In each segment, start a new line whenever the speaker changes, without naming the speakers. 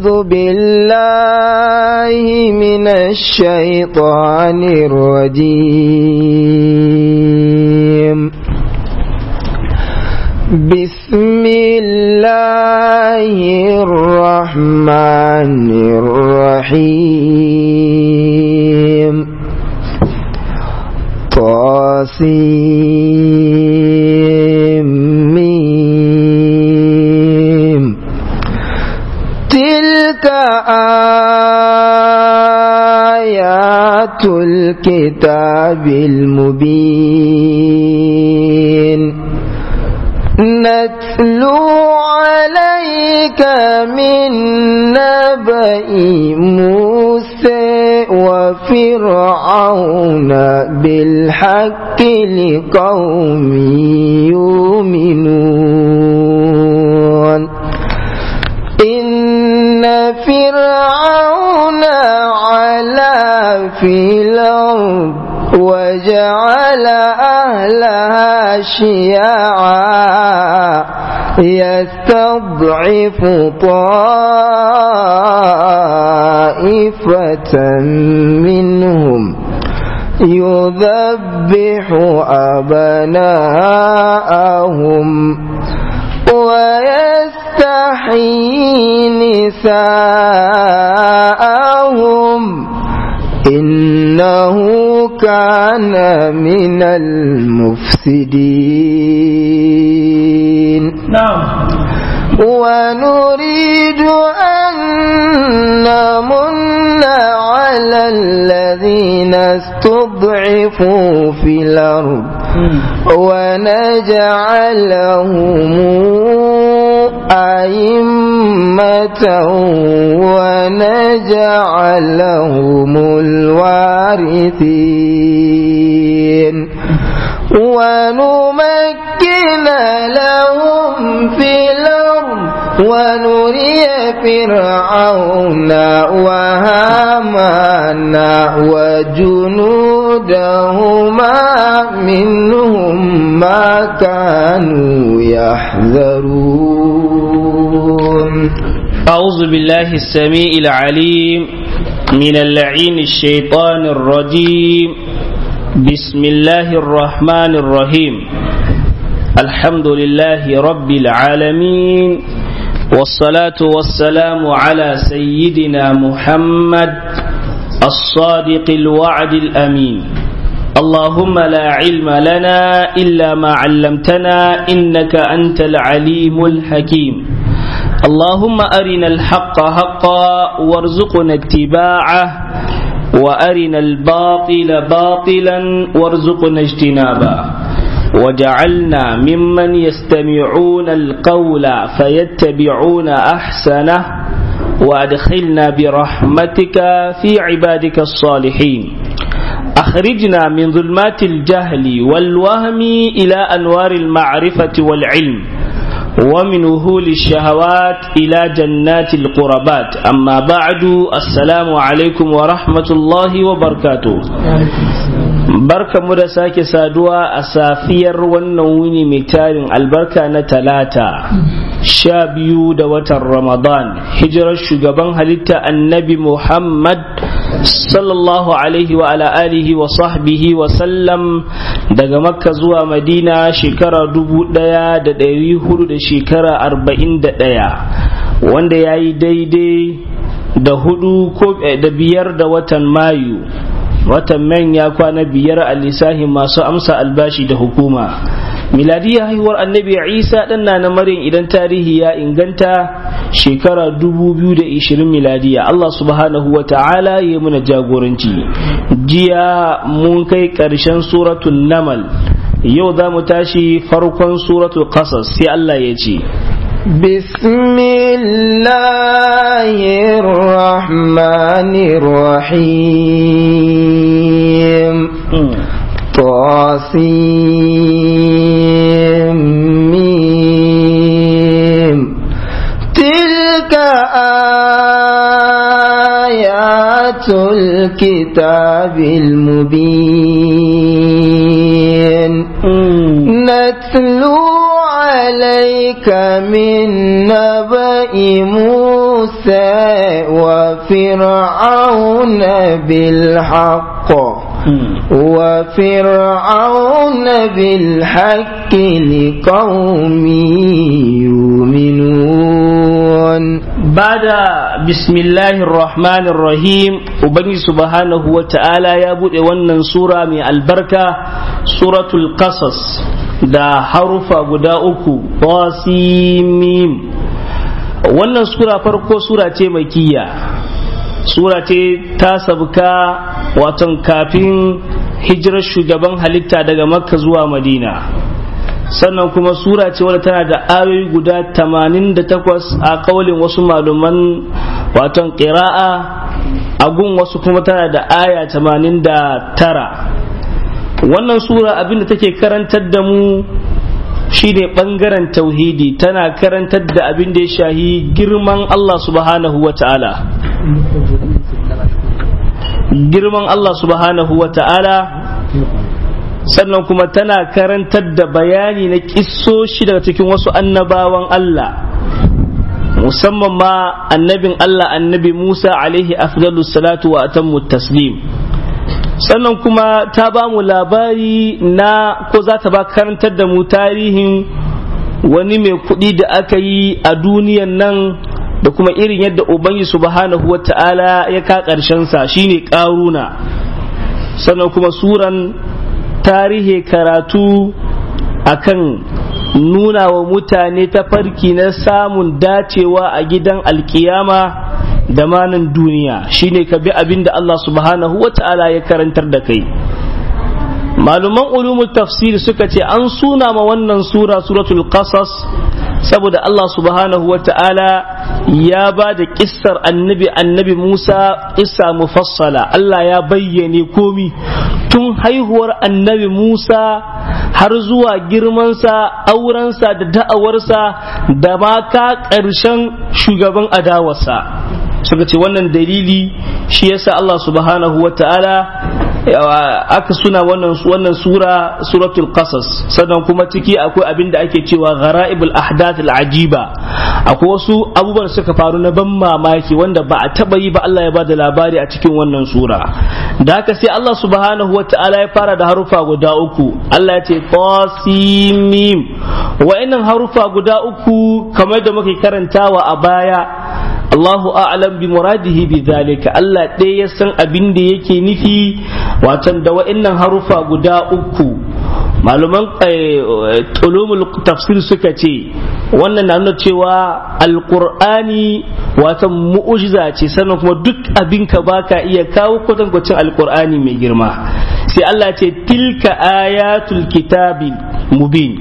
أعوذ بالله من الشيطان الرجيم بسم الله الرحمن الرحيم طاسيم تلك آيات الكتاب المبين نتلو عليك من نبأ موسى وفرعون بالحق لقوم يؤمنون إن فرعون علا في الأرض وجعل أهلها شيعا يستضعف طائفة منهم يذبح أبناءهم ويستحيي نساءهم إنه كان من المفسدين
نعم
ونريد أن نمن على الذين استضعفوا في الأرض ونجعلهم أئمة ونجعلهم الوارثين ونمكن لهم في الأرض ونري فرعون وهامان وجنودهما منهم ما كانوا يحذرون
أعوذ بالله السميع العليم من اللعين الشيطان الرجيم بسم الله الرحمن الرحيم الحمد لله رب العالمين والصلاة والسلام على سيدنا محمد الصادق الوعد الأمين اللهم لا علم لنا إلا ما علمتنا إنك أنت العليم الحكيم اللهم أرنا الحق حقا وارزقنا اتباعه وأرنا الباطل باطلا وارزقنا اجتنابه وجعلنا ممن يستمعون القول فيتبعون أحسنه وأدخلنا برحمتك في عبادك الصالحين أخرجنا من ظلمات الجهل والوهم إلى أنوار المعرفة والعلم ومن وهول الشهوات إلى جنات القربات أما بعد السلام عليكم ورحمة الله وبركاته barka mu da sake saduwa a safiyar wannan wuni mai tarin albarka na talata sha biyu da watan ramadan hijirar shugaban halitta annabi muhammad sallallahu alaihi wa ala alihi wa sahbihi wa sallam daga makka zuwa madina shekara dubu daya da dari hudu da shekara arba'in da daya wanda ya yi daidai da hudu ko da biyar da watan mayu watan man ya kwana biyar a lissahin masu amsa albashi da hukuma miladiyya haihuwar annabi isa ɗan na maryam idan tarihi ya inganta shekara 2020 miladiya allah subhanahu wa ta'ala ya muna jagoranci jiya mun kai ƙarshen suratul namal yau za mu tashi farkon suratul qasas sai allah ya ce
بسم الله الرحمن الرحيم طاسيم تلك آيات الكتاب المبين نتلو عليك من نبأ موسى وفرعون بالحق وفرعون بالحق لقوم يؤمنون
بعد بسم الله الرحمن الرحيم وبني سبحانه وتعالى يا bude wannan sura mai albarka suratul qasas da harufa guda uku qasimim wannan sura farko sura ce makiyya sura ce ta sabka watan kafin hijirar shugaban halitta daga makka zuwa madina sannan kuma sura ce wadda tana da ayoyi guda 88 a kaulin wasu malaman watan ƙira'a agun wasu kuma tana da aya 89 wannan sura abinda take karantar da mu shine bangaren tauhidi tana karantar da abin da ya shahi girman Allah subhanahu wa ta'ala girman Allah subhanahu wa ta'ala sannan kuma tana karantar da bayani na kissoshi daga cikin wasu annabawan Allah musamman ma annabin Allah annabi Musa alaihi afdalu salatu wa atammu taslim sannan kuma ta ba mu labari na ko za ta ba karantar da mu tarihin wani mai kuɗi da aka yi a duniyan nan da kuma irin yadda ubangi subhanahu wa ta'ala ya ka sa shine ƙaruna sannan kuma suran tarihi karatu akan nuna wa mutane tafarki na samun dacewa a gidan alkiyama da manan duniya shine ka bi abin da Allah subhanahu wa ta'ala ya karantar da kai maluman ulumul tafsir suka ce an suna ma wannan sura suratul qasas saboda Allah subhanahu wa ta'ala ya ba da kissar annabi annabi Musa kissa mufassala Allah ya bayyane komi tun haihuwar annabi Musa har zuwa girmansa aurensa da da'awarsa da ma ka ƙarshen shugaban adawarsa suka ce wannan dalili shi yasa Allah subhanahu wa ta'ala aka suna wannan wannan sura suratul qasas sannan kuma ciki akwai abin da ake cewa gharaibul ahdath al ajiba akwai wasu abubuwan suka faru na ban mamaki wanda ba a taba yi ba Allah ya bada labari a cikin wannan sura da haka sai Allah subhanahu wa ta'ala ya fara da harufa guda uku Allah ya ce qasimim wa'annan harufa guda uku kamar da muke karantawa a baya Allahu a'lam bi muradihi bi zalika Allah ɗaya ya san abin da yake nufi watan da wa'annan harufa guda uku maluman ulumul tafsir suka ce wannan na nuna cewa alqur'ani watan mu'ujiza ce sannan kuma duk abin ka baka iya kawo kwatankwacin alqur'ani mai girma sai Allah ce tilka ayatul kitabil mubin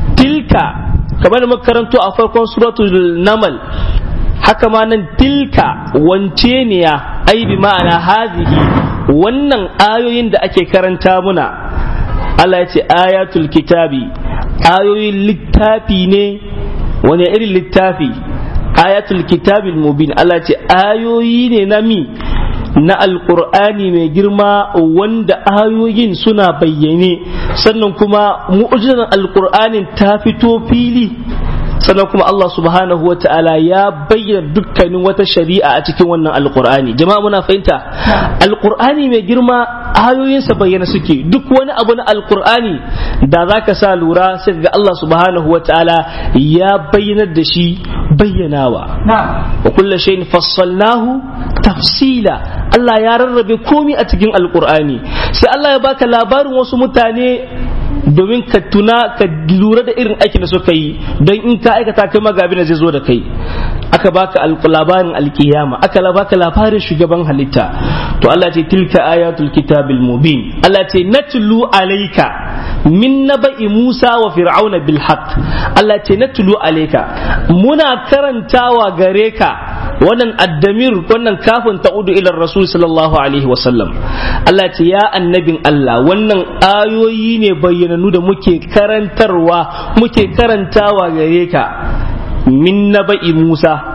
tilka kamar da makaranto a farkon suratul namal haka ma nan tilka wance ne ya ai bi ma'ana hazihi wannan ayoyin da ake karanta muna Allah ya ce ayatul kitabi ayoyin littafi ne wani irin littafi ayatul kitabi mubin Allah ya ce ayoyi ne na mi na alkur'ani mai girma wanda ayoyin suna bayyane sannan kuma mu'jizan alkur'anin ta fito fili sannan kuma Allah subhanahu wa ta'ala ya bayyana dukkanin wata shari'a a cikin wannan alkur'ani jama'a muna fahimta alkur'ani mai girma ayoyinsa bayyana suke duk wani abu na alkur'ani da za ka sa lura sai ga Allah subhanahu wa ta'ala ya bayyanar da shi bayyanawa wa kullu shay'in fassalnahu tafsila Allah ya rarrabe komi a cikin alkur'ani sai Allah ya baka labarin wasu mutane domin ka tuna ka lura da irin aikin da suka yi don in ka aikata kai ma abin da zai zo da kai aka baka labarin alkiyama aka baka labarin shugaban halitta to Allah ce tilka ayatul kitabil mubin Allah ce natlu alayka min naba'i Musa wa fir'auna bil haqq Allah ce natlu alayka muna karantawa gare ka wannan addamir wannan kafin ta'udu ila rasul sallallahu alaihi wa sallam Allah ce ya annabin Allah wannan ayoyi ne bayyananu da muke karantarwa muke karantawa gare ka min naba'i Musa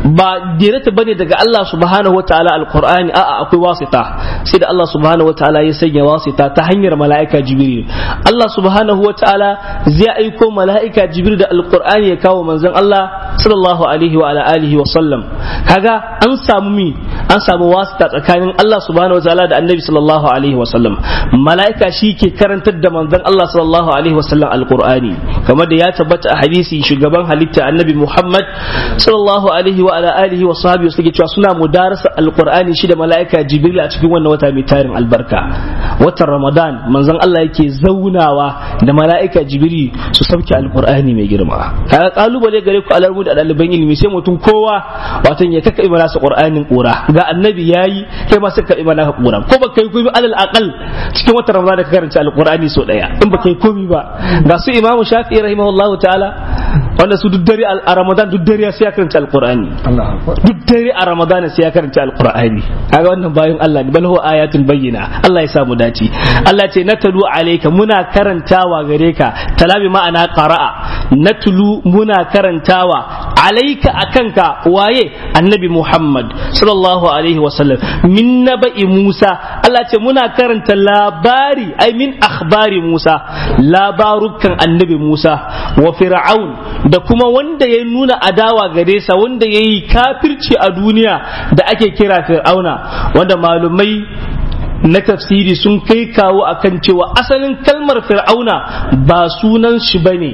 ba direta bane daga Allah subhanahu wataala alqur'ani a'a akwai wasita sai da Allah subhanahu wataala ya sanya wasita ta hanyar mala'ika jibril Allah subhanahu wataala zai aiko mala'ika jibril da alqur'ani ya kawo manzon Allah sallallahu alaihi wa ala alihi wa sallam kaga an samu mi an samu wasita tsakanin Allah subhanahu wataala da annabi sallallahu alaihi wa sallam mala'ika shi ke karantar da manzon Allah sallallahu alaihi wa sallam alqur'ani kamar da ya tabbata a hadisi shugaban halitta annabi Muhammad sallallahu alaihi wa ala alihi wa sahbihi suke cewa suna mudarasa alqur'ani shi da mala'ika jibril a cikin wannan wata mai tarin albarka watan ramadan manzon Allah yake zaunawa da mala'ika jibril su sauke alqur'ani mai girma kaga kalubale gare ku alarmu da ɗaliban ilimi sai mutum kowa watan ya kaka imana sa qur'anin kura ga annabi yayi kai ma sai ka imana ka kura ko ba kai komai alal aqal cikin watan ramadan da ka karanta alqur'ani so daya in ba kai komai ba ga su imamu shafi'i rahimahullahu ta'ala wanda su duk dare a ramadan duk dare sai ya karanta alqur'ani duk dare a ramadan sai ya karanta alqur'ani kaga wannan bayan Allah ne bal huwa ayatul bayyina Allah ya samu dace Allah ce natalu alayka muna karantawa gare ka talabi ma'ana qara'a natlu muna karantawa alayka akanka waye annabi Muhammad sallallahu alaihi wasallam min naba'i Musa Allah ce muna karanta labari ai min akhbari Musa labarukan annabi Musa wa fir'aun da kuma wanda ya nuna adawa gare sa wanda ya yi kafirci a duniya da ake kira fir'auna wanda malumai na tafsiri sun kai kawo akan cewa asalin kalmar fir'auna ba sunan shi bane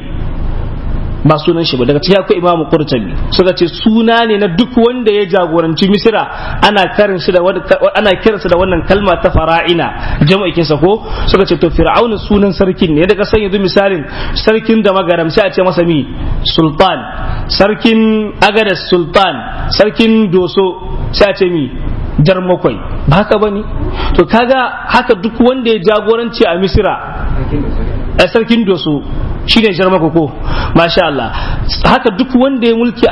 ba sunan shi ba daga cikin akwai imamu qurtubi suka ce suna ne na duk wanda ya jagoranci misira ana karin shi da ana kiransa da wannan kalma ta fara'ina jama'in sa ko suka ce to fir'auna sunan sarkin ne daga san yanzu misalin sarkin da magaram sai a ce masa mi sultan sarkin agadas sultan sarkin doso sai a ce mi jarmakwai ba haka bane to kaga haka duk wanda ya jagoranci a misira a sarkin doso shi ne jarmako ko masha Allah haka duk wanda ya mulki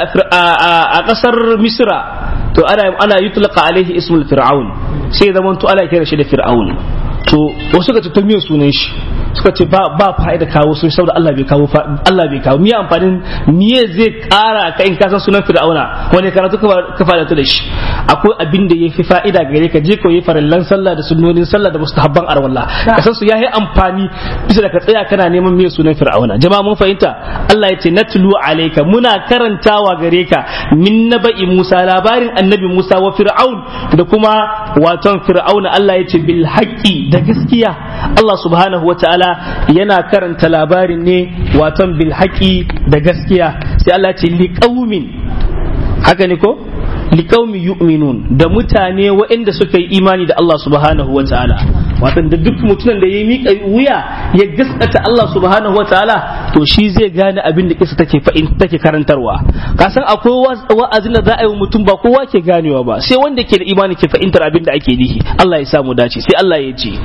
a kasar misra to ana ana yutlqa alaihi ismul fir'aun sai zaman to ana kira shi da fir'aun to wasu suka ce to me sunan shi suka ce ba ba fa'ida kawo sun saboda Allah bai kawo Allah bai kawo miya amfanin miye zai kara ka in ka san sunan fir'auna wani karatu ka fada da shi akwai abin da yafi fa'ida gare ka je koyi farallan sallah da sunnonin sallah da mustahabban arwallah ka san su yayi amfani bisa da ka tsaya kana neman miye sunan fir'auna jama'a mun fahimta Allah ya ce natlu alayka muna karantawa gare ka min naba'i Musa labarin annabi Musa wa fir'aun da kuma waton fir'auna Allah ya ce bil haqqi da gaskiya Allah subhanahu wa ta'ala yana karanta labarin ne waton bil haƙi da gaskiya sai Allah ce liƙaumin haka ne ko liƙaumi yu'minun da mutane waɗanda suka yi imani da Allah subhanahu wa ta'ala watan da duk mutumin da ya miƙa wuya ya gaskata Allah subhanahu wa ta'ala to shi zai gane abin da kisa take fa'in take karantarwa ka san akwai wa'azin da za a yi mutum ba kowa ke ganewa ba sai wanda ke da imani ke fahimtar abin da ake nihi Allah ya samu dace sai Allah ya ce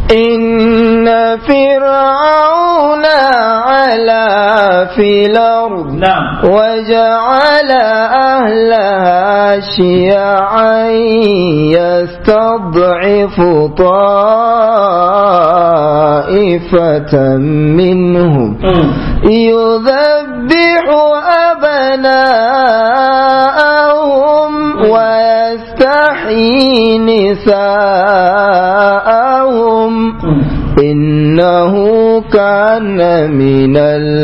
إن فرعون علا في الأرض
نعم
وجعل أهلها شيعا يستضعف طائفة منهم يذبح أبناءهم ويستحيي نساءهم إنه كان من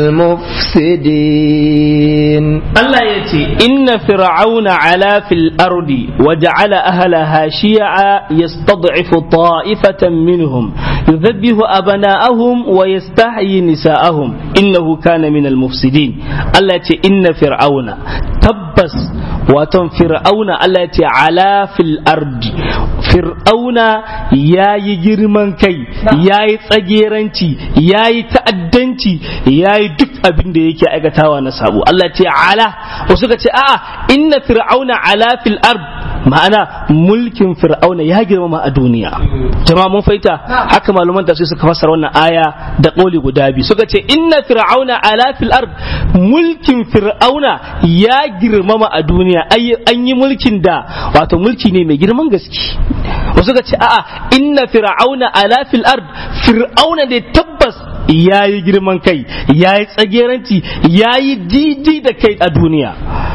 المفسدين
Allah ya ce, Inna fir'auna ala fil ardi wa ja'ala ahlaha shi'a yastad'ifu ta'ifatan minhum yudhabbihu abana'ahum wa yastahyi nisa'ahum innahu kana min al-mufsidin Allah ya ce inna fir'auna tabbas waton fir'auna Allah ya ce ala fil ardi fir'auna yayi girman kai yayi tsageranci yayi ta'addanci yayi duk abin da yake aikatawa na sabo Allah ya ce ala wasu ka ce a'a inna fir'auna ala fil ard ma'ana mulkin fir'auna ya girmama a duniya jama'a mun faita haka malaman tafsir suka fassara wannan aya da kauli guda biyu suka ce inna fir'auna ala fil ard mulkin fir'auna ya girmama a duniya an yi mulkin da wato mulki ne mai girman gaske wasu ka ce a'a inna fir'auna ala fil ard fir'auna da tabbas ya yi girman kai ya yi tsageranci ya yi didi da kai a duniya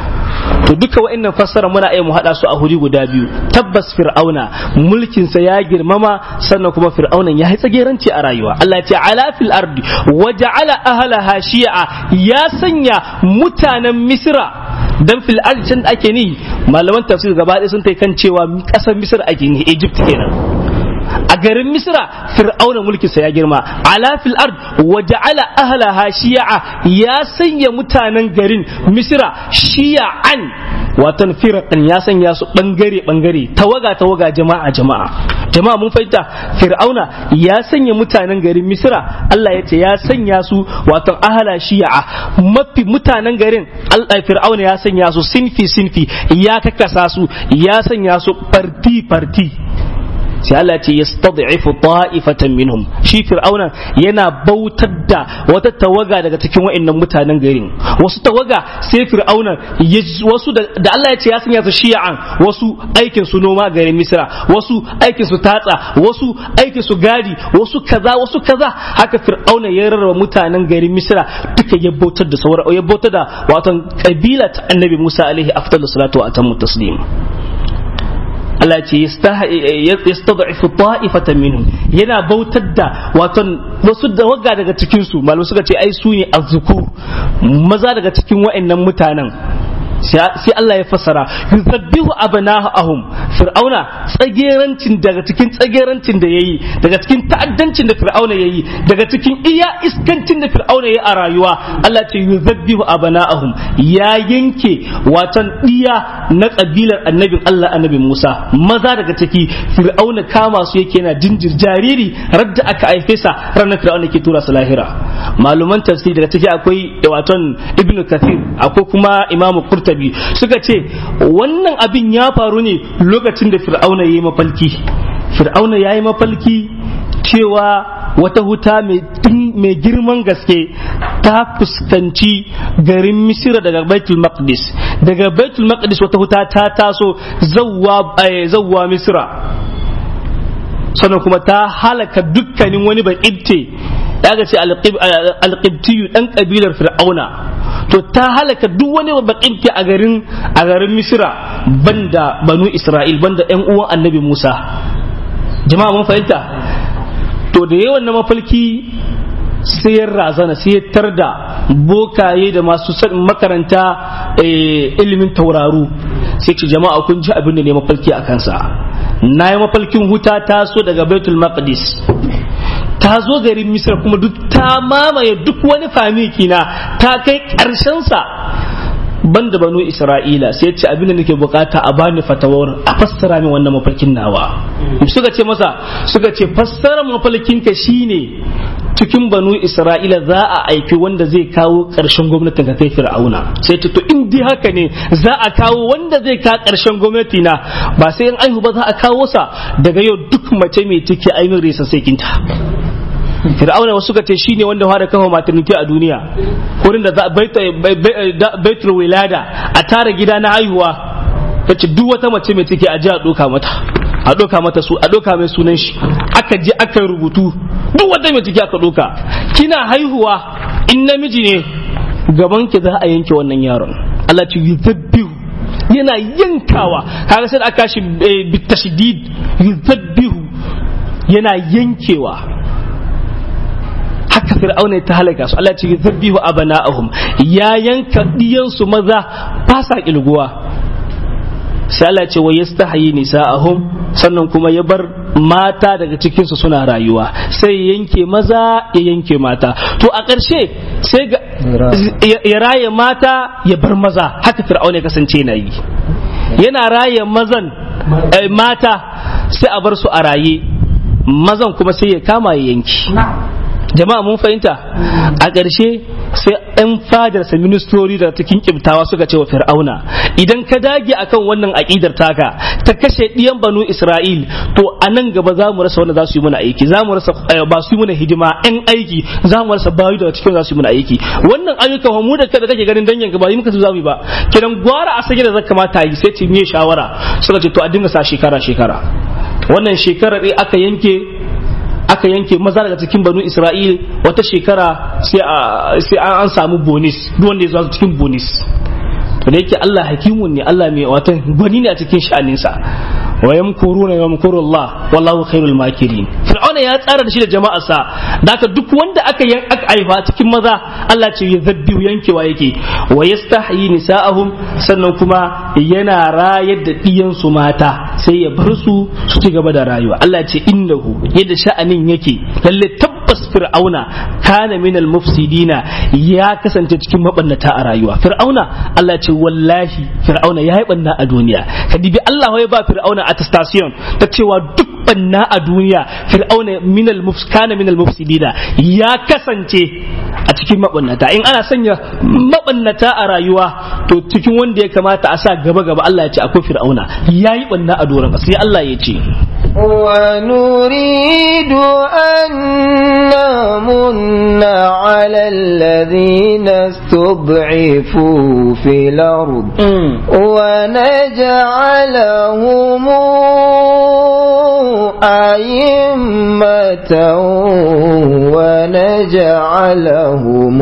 to duka wa'annan fassara muna iya mu hada su a huri guda biyu tabbas fir'auna mulkin sa ya girmama sannan kuma fir'aunan ya yi tsageranci a rayuwa Allah ya ce ala fil ardi waja'ala ahlaha shi'a ya sanya mutanen misra dan fil ardi can ake ni malaman tafsir gaba ɗaya sun tai kan cewa ƙasar misra ake ni Egypt kenan a garin misra fir'auna mulkinsa ya girma ala fil ard wa ja'ala ahlaha shi'a ya sanya mutanen garin misra shi'an watan firqan ya sanya su bangare bangare tawaga tawaga jama'a jama'a jama'a mun fahimta fir'auna ya sanya mutanen garin misra Allah ya ce ya sanya su watan ahla shi'a mafi mutanen garin Allah fir'auna ya sanya su sinfi sinfi ya kakkasa su ya sanya su farti farti sai Allah ce yastad'ifu ta'ifatan minhum shi fir'auna yana bautar da wata tawaga daga cikin wa'annan mutanen garin wasu tawaga sai fir'auna wasu da Allah ya ce ya sanya su shi'an wasu aikin su noma garin Misra wasu aikin su tatsa wasu aikin su gadi wasu kaza wasu kaza haka fir'auna ya rarraba mutanen garin Misra duka ya bautar da sauran ya bautar da wato kabila ta Annabi Musa alaihi afdalus salatu wa atammu taslim Allah ce yastad'ifu ta'ifatan minhum yana bautar da waton wasu da waga daga cikin su malamai suka ce ai su ne azzukur maza daga cikin wa'annan mutanen sai Allah ya fassara yuzabbihu abnahum fir'auna tsagerancin daga cikin tsagerancin da yayi daga cikin ta'addancin da fir'auna yayi daga cikin iya iskancin da fir'auna yayi a rayuwa Allah ce yuzabbihu abnahum ya yanke watan diya na kabilar annabin Allah annabi Musa maza daga ciki fir'auna kama su yake yana jinjir jariri radda aka haife sa ranar fir'auna ke tura su lahira maluman tafsir daga ciki akwai waton ibnu kathir akwai kuma imamu qurtubi biyu suka ce wannan abin ya faru ne lokacin da fir'auna ya yi mafalki fir'auna ya yi mafalki cewa wata huta mai girman gaske ta fuskanci garin misira daga baitul maqdis daga baitul maqdis wata huta ta taso zawwa misira sannan kuma ta halaka dukkanin wani baƙibte da aka ce alƙibtiyu ɗan ƙabilar fir'auna to ta halaka duk wani baƙibte a garin a garin misira banda banu isra'il banda ƴan uwan annabi musa jama'a mun fahimta to da yawan na mafalki sai ya razana sai ya tarda bokaye da masu makaranta ilimin tauraru sai ce jama'a kun ji abin da ne mafalki a kansa na yi mafalkin huta ta so daga baitul maqdis ta zo garin misir kuma duk ta mamaye duk wani famiki na ta kai sa banda banu isra'ila sai ce abin da nake bukata a bani fatawar a fassara min wannan mafarkin nawa suka ce masa suka ce fassara mafarkin ka shine cikin banu isra'ila za a aiki wanda zai kawo ƙarshen gwamnatin ka kai fir'auna sai ta to in dai haka ne za a kawo wanda zai kawo ƙarshen gwamnati na ba sai in aihu ba za a kawo sa daga yau duk mace mai ciki ainihin resa sai kinta fir'auna wasu ka ce shine wanda fara kafa maternity a duniya wurin da za baitul wilada a tara gida na haihuwa ta ce duk wata mace mai ciki a ji a ɗoka mata a ɗoka mata su a ɗoka mai sunan shi aka je aka rubutu duk wata mai ciki aka ɗoka kina haihuwa in namiji ne gaban ki za a yanke wannan yaron Allah ce yuzabbihu yana yankawa kaga sai da aka shi bitashdid yuzabbihu yana yankewa haka fir'auna ta halaka su Allah ce yuzabbihu abana'ahum ya yanka diyansu maza ba sa kilguwa sai Allah ce wa yastahi nisa'ahum sannan kuma ya bar mata daga cikin su suna rayuwa sai yanke maza ya yanke mata to a ƙarshe sai ga ya raye mata ya bar maza haka fir'auna ya kasance na yi yana raye mazan mata sai a bar su a raye mazan kuma sai ya kama ya yanki jama'a mun fahimta a ƙarshe sai 'yan fadarsa ministori da cikin kibtawa suka ce wa fir'auna idan ka dage akan wannan aƙidar taka ta kashe ɗiyan banu isra'il to a nan gaba za mu rasa wanda za su yi mana aiki za mu rasa ba su yi mana hidima 'yan aiki za mu rasa bayu daga cikin za su yi mana aiki wannan ayyukan mu da kada kake ganin dangin ba yi muka su za mu yi ba kiran gwara a sanya da zaka kamata yi sai ce me shawara suka ce to a dinga sa shekara shekara wannan shekarar aka yanke aka yanke maza daga cikin banu isra'il wata shekara sai an samu bonus duk wanda ya zo cikin bonus to da yake Allah hakimun ne Allah mai watan gwani ne a cikin sha'aninsa wa yamkuruna yamkuru Allah wallahu khairul makirin fir'auna ya tsara da shi da jama'arsa da haka duk wanda aka yan aka aifa cikin maza Allah ce ya zabbiu yankewa yake wa yastahyi nisa'ahum sannan kuma yana rayar da diyan su mata sai ya bar su su ci gaba da rayuwa Allah ce innahu yadda sha'anin yake lalle tabbas fir'auna kana minal mufsidina ya kasance cikin mabannata a rayuwa fir'auna Allah ce wallahi fir'auna ya yi banna a duniya ka dibi Allah ya ba fir'auna attestation ta cewa duk banna a duniya fir'auna minal kana minal mufsidina ya kasance a cikin mabannata in ana sanya mabannata a rayuwa to cikin wanda ya kamata a sa gaba gaba Allah ya ce akwai fir'auna ya yi banna a doron sai Allah ya ce
ونريد أن نمن على الذين استضعفوا في الأرض ونجعلهم أئمة ونجعلهم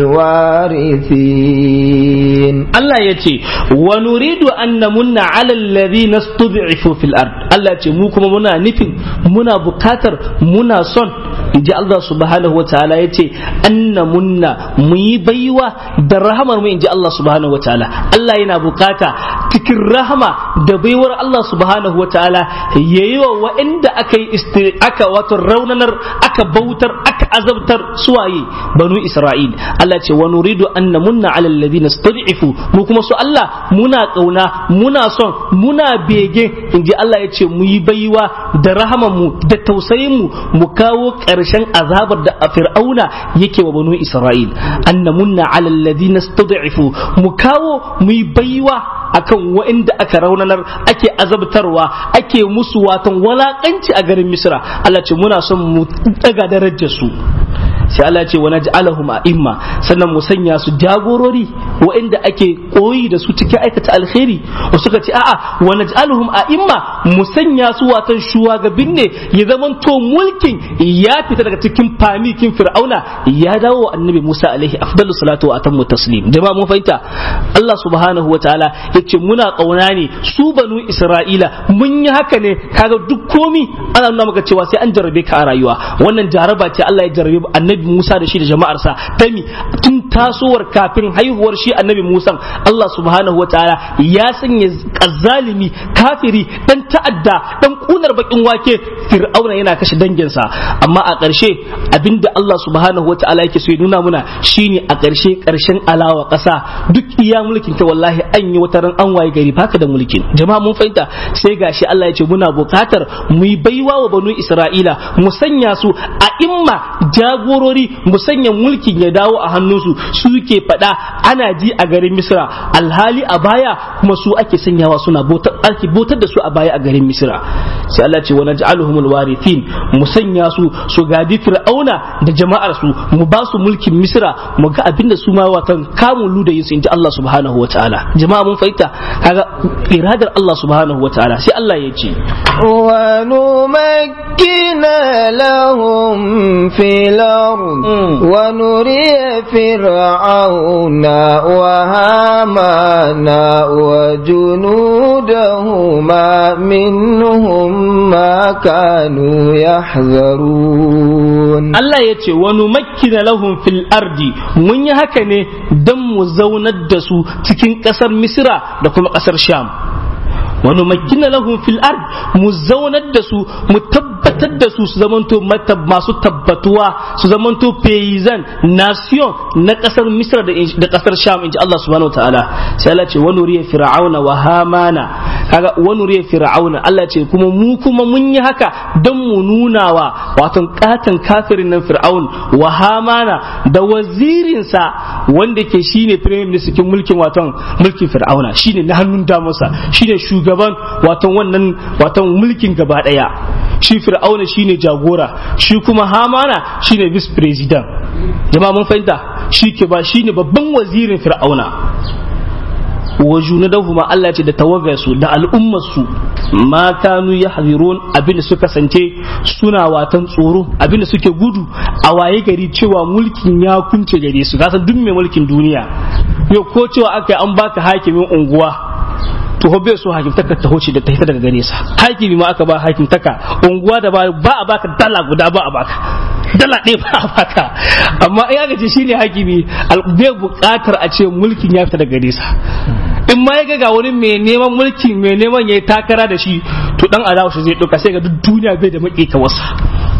الوارثين
Allah ya ce wa nuridu an namunna ala alladhina stud'ifu fil ard Allah ya ce mu kuma muna nufin muna bukatar muna son inji Allah subhanahu wa ta'ala ya ce an namunna mu yi baiwa da rahamar mu inji Allah subhanahu wa ta'ala Allah yana bukata cikin rahama da baiwar Allah subhanahu wa ta'ala yayi wa wa'anda aka yi aka wato raunanar aka bautar aka azabtar suwaye banu Isra'il Allah ce wa nuridu an namunna ala alladhina stud'ifu mu kuma su Allah muna kauna muna son muna bege inji Allah ya ce mu yi baiwa da rahaman mu da tausayin mu mu kawo ƙarshen azabar da fir'auna yake wa banu Isra'il annamunna ala alladhina stud'ifu mu kawo mu yi baiwa akan waɗanda aka raunanar ake azabtarwa ake musu watan walakanci a garin Misra Allah ce muna son mu daga darajar su sai Allah ce wa naj'alahum a'imma sannan mu sanya su jagorori waɗanda ake koyi da su cikin aikata alkhairi wasu suka ce a'a wa naj'aluhum a'imma mu sanya su watan shuwagabin ne ya zaman to mulkin ya fita daga cikin famikin fir'auna ya dawo wa annabi Musa alaihi afdalu salatu wa atammu taslim jama'a mun fahimta Allah subhanahu wa ta'ala yace muna kauna ne su banu Isra'ila mun yi haka ne kaga duk komi ana nuna maka cewa sai an jarrabe ka a rayuwa wannan jaraba ce Allah ya jarrabe annabi Musa da shi da jama'arsa tami tun tasowar kafin haihuwar shi annabi Musa Allah subhanahu wataala ya sanya kazzalimi kafiri dan ta'adda dan kunar bakin wake fir'auna yana kashe danginsa amma a ƙarshe abinda Allah subhanahu wataala yake so ya nuna muna shine a ƙarshe ƙarshen alawa ƙasa duk iya mulkin ta wallahi an yi wata ran an waye gari baka da mulkin jama'a mun fahimta sai gashi Allah ya ce muna buƙatar mu yi baiwa wa banu Isra'ila mu sanya su a imma jagorori mu sanya mulkin ya dawo a hannunsu su ke faɗa ana ji a garin Misra alhali a baya kuma su ake sanyawa suna botar ake botar da su a baya a garin Misra sai Allah ce wa naj'aluhumul warithin mu sanya su su gadi fir'auna da jama'ar su mu ba su mulkin Misra mu ga abinda su ma watan kamun luda yin su inji Allah subhanahu wataala jama'a mun fahimta kaga iradar Allah subhanahu wataala sai Allah ya ce
wa numakkina lahum fil ard wa nuriya fir'auna wa hamana wa junudahuma minhum ma kanu yahzarun
Allah ya ce wa numakkina lahum fil ardi mun yi haka ne don mu zaunar da su cikin ƙasar Misra da kuma ƙasar Sham wani makina lahum fil ard mu zaunar da su mu tabbatar da su su zamanto masu tabbatuwa su zamanto paysan nation na kasar misra da kasar sham inji Allah subhanahu wataala sai Allah ce wani riya fir'auna wa hamana kaga wani riya fir'auna Allah ce kuma mu kuma mun yi haka don mu nuna wa wato katan kafirin nan fir'aun wa hamana da wazirinsa wanda ke shine prime minister cikin mulkin waton mulkin fir'auna shine na hannun damarsa shine shugaban waton wannan waton mulkin gaba daya shi fir'auna shine jagora shi kuma hamana shine vice president jama'a mun fahimta shi ke ba shine babban wazirin fir'auna wa junadahuma Allah ce da tawagarsu da al'ummarsu ma kanu yahzirun abinda suka kasance suna watan tsoro abinda suke gudu a waye gari cewa mulkin ya kunce gare su gasan duk mai mulkin duniya yau ko cewa aka yi an baka hakimin unguwa to bai so hakimtaka ta hoce da ta hita daga gare sa hakimi ma aka ba hakimtaka unguwa da ba a baka dala guda ba a baka dala ɗaya ba a baka amma in aka ce shine hakimi bai buƙatar a ce mulkin ya fita daga gare sa in ma ya ga wani mai neman mulki mai neman ya yi takara da shi to dan adawa shi zai ɗauka sai ga duk duniya bai da maƙi wasa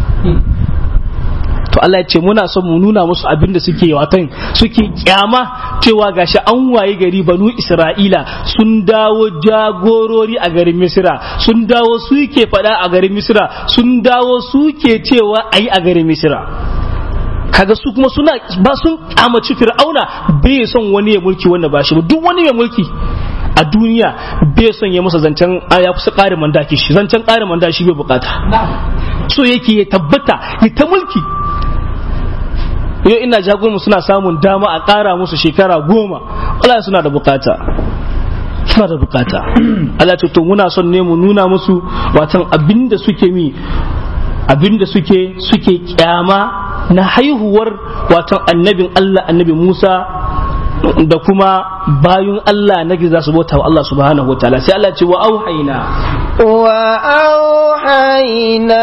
to Allah ya ce muna son mu nuna musu abin da suke watan suke kyama cewa gashi an waye gari banu Isra'ila sun dawo jagorori a garin Misira sun dawo suke faɗa a garin Misira sun dawo suke cewa ayi a garin Misira kaga su kuma suna ba sun kyamaci fir'auna bai son wani ya mulki wanda ba shi ba duk wani ya mulki a duniya bai son ya masa zancen ya kusa ƙarin mandaki shi zancen ƙarin mandaki bai bukata so yake ya tabbata ya ta mulki yau ina jagoranmu suna samun dama a ƙara musu shekara goma Allah suna da bukata suna da bukata Allah ce to muna son ne mu nuna musu watan abinda suke mi abinda suke suke kyama na haihuwar watan annabin Allah annabi Musa da kuma bayun Allah na za su bauta wa Allah subhanahu wa ta'ala sai Allah ce wa auhaina
wa auhaina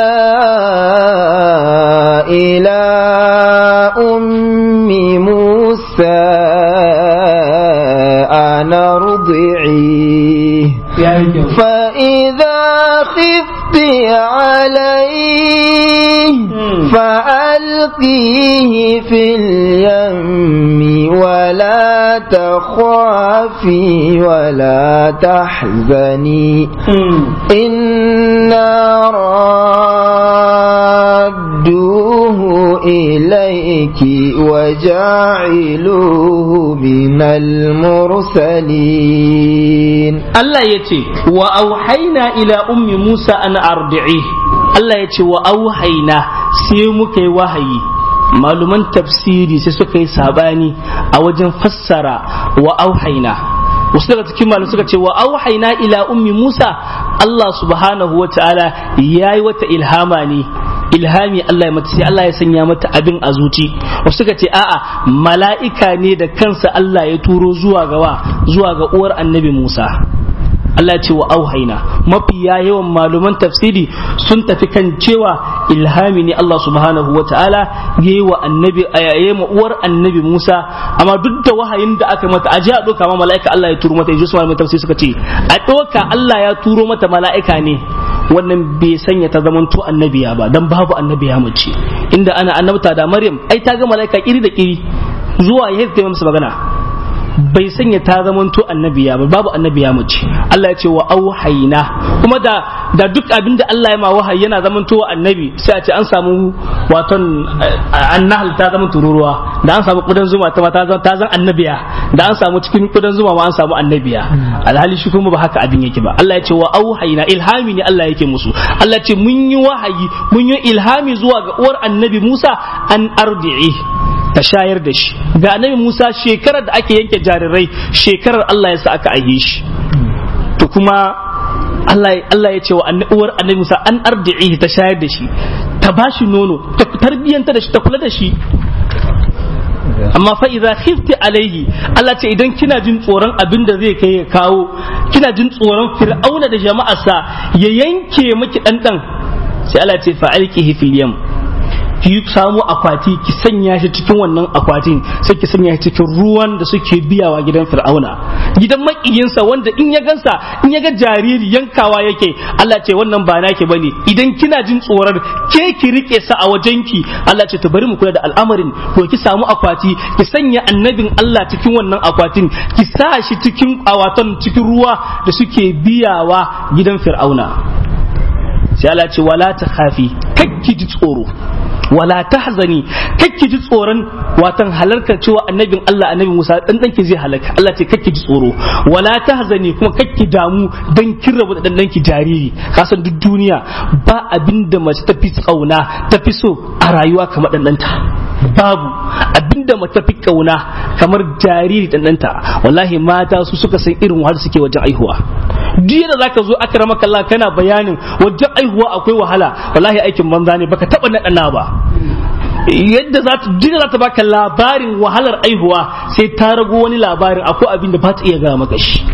ila ummi Musa ana rud'i fa idha khifti alayhi فألقيه في اليم ولا تخافي ولا تحزني إنا رادوه إليك وجاعلوه من المرسلين
الله يتي وأوحينا إلى أم موسى أن أرضعيه الله يتي وأوحينا sai muka yi wahayi maluman tafsiri sai suka yi sabani a wajen fassara wa auhaina wasu daga cikin malum suka ce wa auhaina ila ummi musa Allah subhanahu wa ta'ala ya yi wata ilhama ne ilhami Allah ya mata sai Allah ya sanya mata abin a zuci wasu suka ce a'a mala'ika ne da kansa Allah ya turo zuwa gawa zuwa ga uwar annabi Musa Allah ce wa auhaina mafiya yawan maluman tafsiri sun tafi kan cewa ilhami ne Allah subhanahu wa ta'ala yayi wa annabi ayaye ma uwar annabi Musa amma duk da wahayin da aka mata aje a doka ma mala'ika Allah ya turo mata yaji su maluman tafsiri suka ce a doka Allah ya turo mata mala'ika ne wannan bai sanya ta zamanto annabiya ba dan babu annabiya mace inda ana annabta da Maryam ai ta ga mala'ika kiri da kiri zuwa ya ta masa magana bai sanya ta zamanto annabiya ba babu annabiya mace Allah ya ce wa auhayna kuma da da duk abin da Allah ya ma wahayi yana zamanto annabi sai a ce an samu waton annahal ta zama tururuwa da an samu kudan zuma ta ta zan ta zan annabiya da an samu cikin kudan zuma ma an samu annabiya alhali shi kuma ba haka abin yake ba Allah ya ce wa auhayna ilhami ne Allah yake musu Allah ya ce mun yi wahayi mun yi ilhami zuwa ga uwar annabi Musa an ardi'i ta shayar da shi ga annabi Musa shekarar da ake yanke jarirai shekarar Allah ya sa aka aihe shi to kuma Allah Allah ya ce wa uwar annabi Musa an ardi'i ta shayar da shi ta bashi nono ta tarbiyanta da shi ta kula da shi amma fa idza khifti alaihi Allah ce idan kina jin tsoron abin da zai kai ya kawo kina jin tsoron fir'auna da jama'arsa ya yanke miki dan dan sai Allah ce fa alqihi fil yam ki samu akwati ki sanya shi cikin wannan akwatin sai ki sanya shi cikin ruwan da suke biyawa gidan fir'auna gidan makiyinsa wanda in ya gansa in ya ga jariri yankawa yake Allah ce wannan ba naki bane idan kina jin tsoron ke ki rike sa a wajenki Allah ce to bari mu kula da al'amarin ko ki samu akwati ki sanya annabin Allah cikin wannan akwatin ki sa shi cikin awatan cikin ruwa da suke biyawa gidan fir'auna sai Allah ce wala ta khafi kakki ji tsoro wala tahzani kakki ji tsoron watan halarkar cewa annabin Allah annabi Musa dan danki zai halaka Allah ce kakki ji tsoro wala tahzani kuma kakki damu dan kin rabu da dan danki jariri kasan duk duniya ba abinda mace ta fi tsauna ta fi so a rayuwa kamar dan danta babu abinda mace fi kauna kamar jariri dan danta wallahi mata su suka san irin wahala suke wajen aihuwa duk da zaka zo akramaka Allah kana bayanin wajen aihuwa akwai wahala wallahi aikin banza ne baka taba naɗana ba yadda za ta jira za ta baka labarin wahalar aihuwa sai ta rago wani labarin akwai abin da ba ta iya gaya maka shi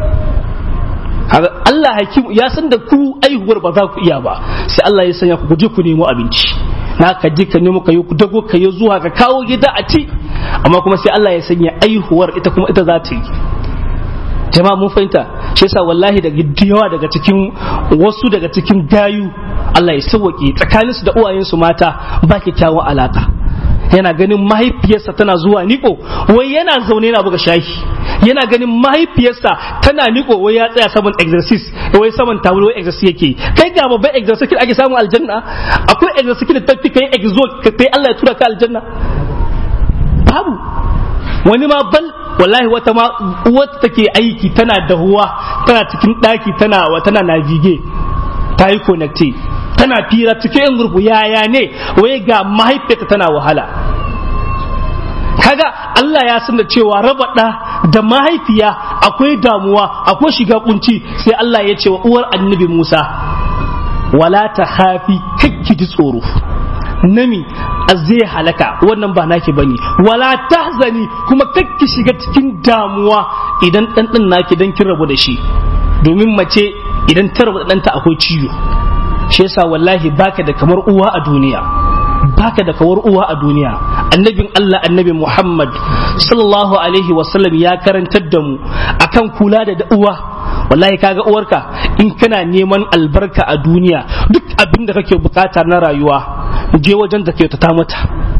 Allah hakim ya san da ku aihuwar ba za ku iya ba sai Allah ya sanya ku je ku nemo abinci na ka je ka nemo ka yi ku dago ka yi zuwa ka kawo gida a ci amma kuma sai Allah ya sanya aihuwar ita kuma ita za ta yi jama'a mun fahimta shi yasa wallahi daga yawa daga cikin wasu daga cikin gayu Allah ya sauke tsakaninsu da uwayensu mata ba kyakkyawan alaka yana ganin mahaifiyarsa tana zuwa niko wai yana zaune yana buga shayi yana ganin mahaifiyarsa tana niko wai ya tsaya saman exercise wai saman tawul wai exercise yake kai ga babban exercise ake samun aljanna akwai exercise da tafi kai exo kai Allah ya tura ka aljanna babu wani ma bal wallahi wata ma wata take aiki tana dahuwa tana cikin daki tana wa tana navige ta yi connecte tana fira cikin gurbu yaya ne wai ga mahaifiyarta tana wahala kaga Allah ya san da cewa raba ɗa da mahaifiya akwai damuwa akwai shiga kunci sai Allah ya ce wa uwar annabi Musa wala ta hafi kakki ji tsoro nami zai halaka wannan ba naki bane wala tahzani kuma kakki shiga cikin damuwa idan dan din naki dan kin rabu da shi domin mace idan ta rabu da ɗanta akwai ciwo shi yasa wallahi baka da kamar uwa a duniya baka da kawar uwa a duniya annabin Allah annabi Muhammad sallallahu alaihi wasallam ya karantar da mu akan kula da uwa wallahi kaga uwarka in kana neman albarka a duniya duk abin da kake bukata na rayuwa je wajen da ke ta mata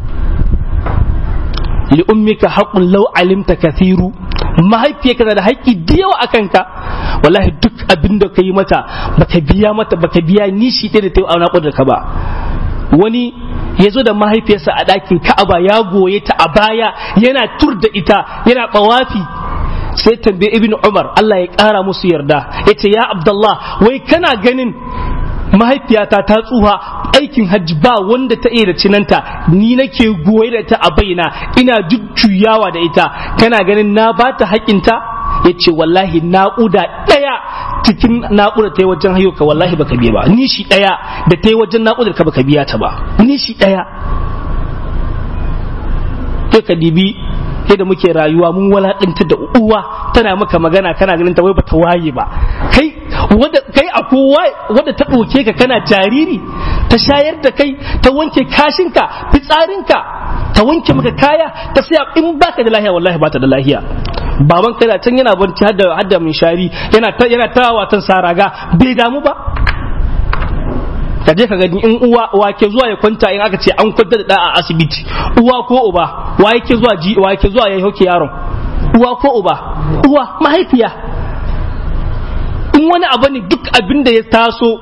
li ummika haqqun law alimta kathiru mahaifiyarka da haƙƙi da yawa a kanka wallahi duk abin da ka yi mata baka biya mata baka biya nishi ɗaya da ta yi a naƙudar ka ba wani ya zo da mahaifiyarsa a ɗakin ka'aba ya goye ta a baya yana tur da ita yana ɓawafi sai tambaye ibn umar Allah ya ƙara musu yarda ya ce ya abdullah wai kana ganin mahaifiyata ta tsuha aikin hajji ba wanda ta iya da cinanta ni nake goye da ta a baina ina jujjuyawa da ita kana ganin na ba ta haƙinta ya ce wallahi naƙuda ɗaya cikin naƙuda ta yi wajen haihuwa wallahi baka biya ba ni shi ɗaya da ta yi wajen naƙudar ka baka biya ta ba ni shi ɗaya kai ka dibi da muke rayuwa mun walaƙanta da uwa tana maka magana kana ganin ta wai bata waye ba kai wanda kai akwai wanda ta ɗauke ka kana jariri ta shayar da kai ta wanke kashinka fitsarinka ta wanke maka kaya ta saya in baka da lahiya wallahi bata da lahiya baban kana can yana barci hadda hadda min shari yana ta yana ta watan saraga bai damu ba ka je ka gani in uwa wa ke zuwa ya kwanta in aka ce an kwanta da a asibiti uwa ko uba wa yake zuwa ji wa yake zuwa ya hoke yaron uwa ko uba uwa mahaifiya in wani abu ne duk abin da ya taso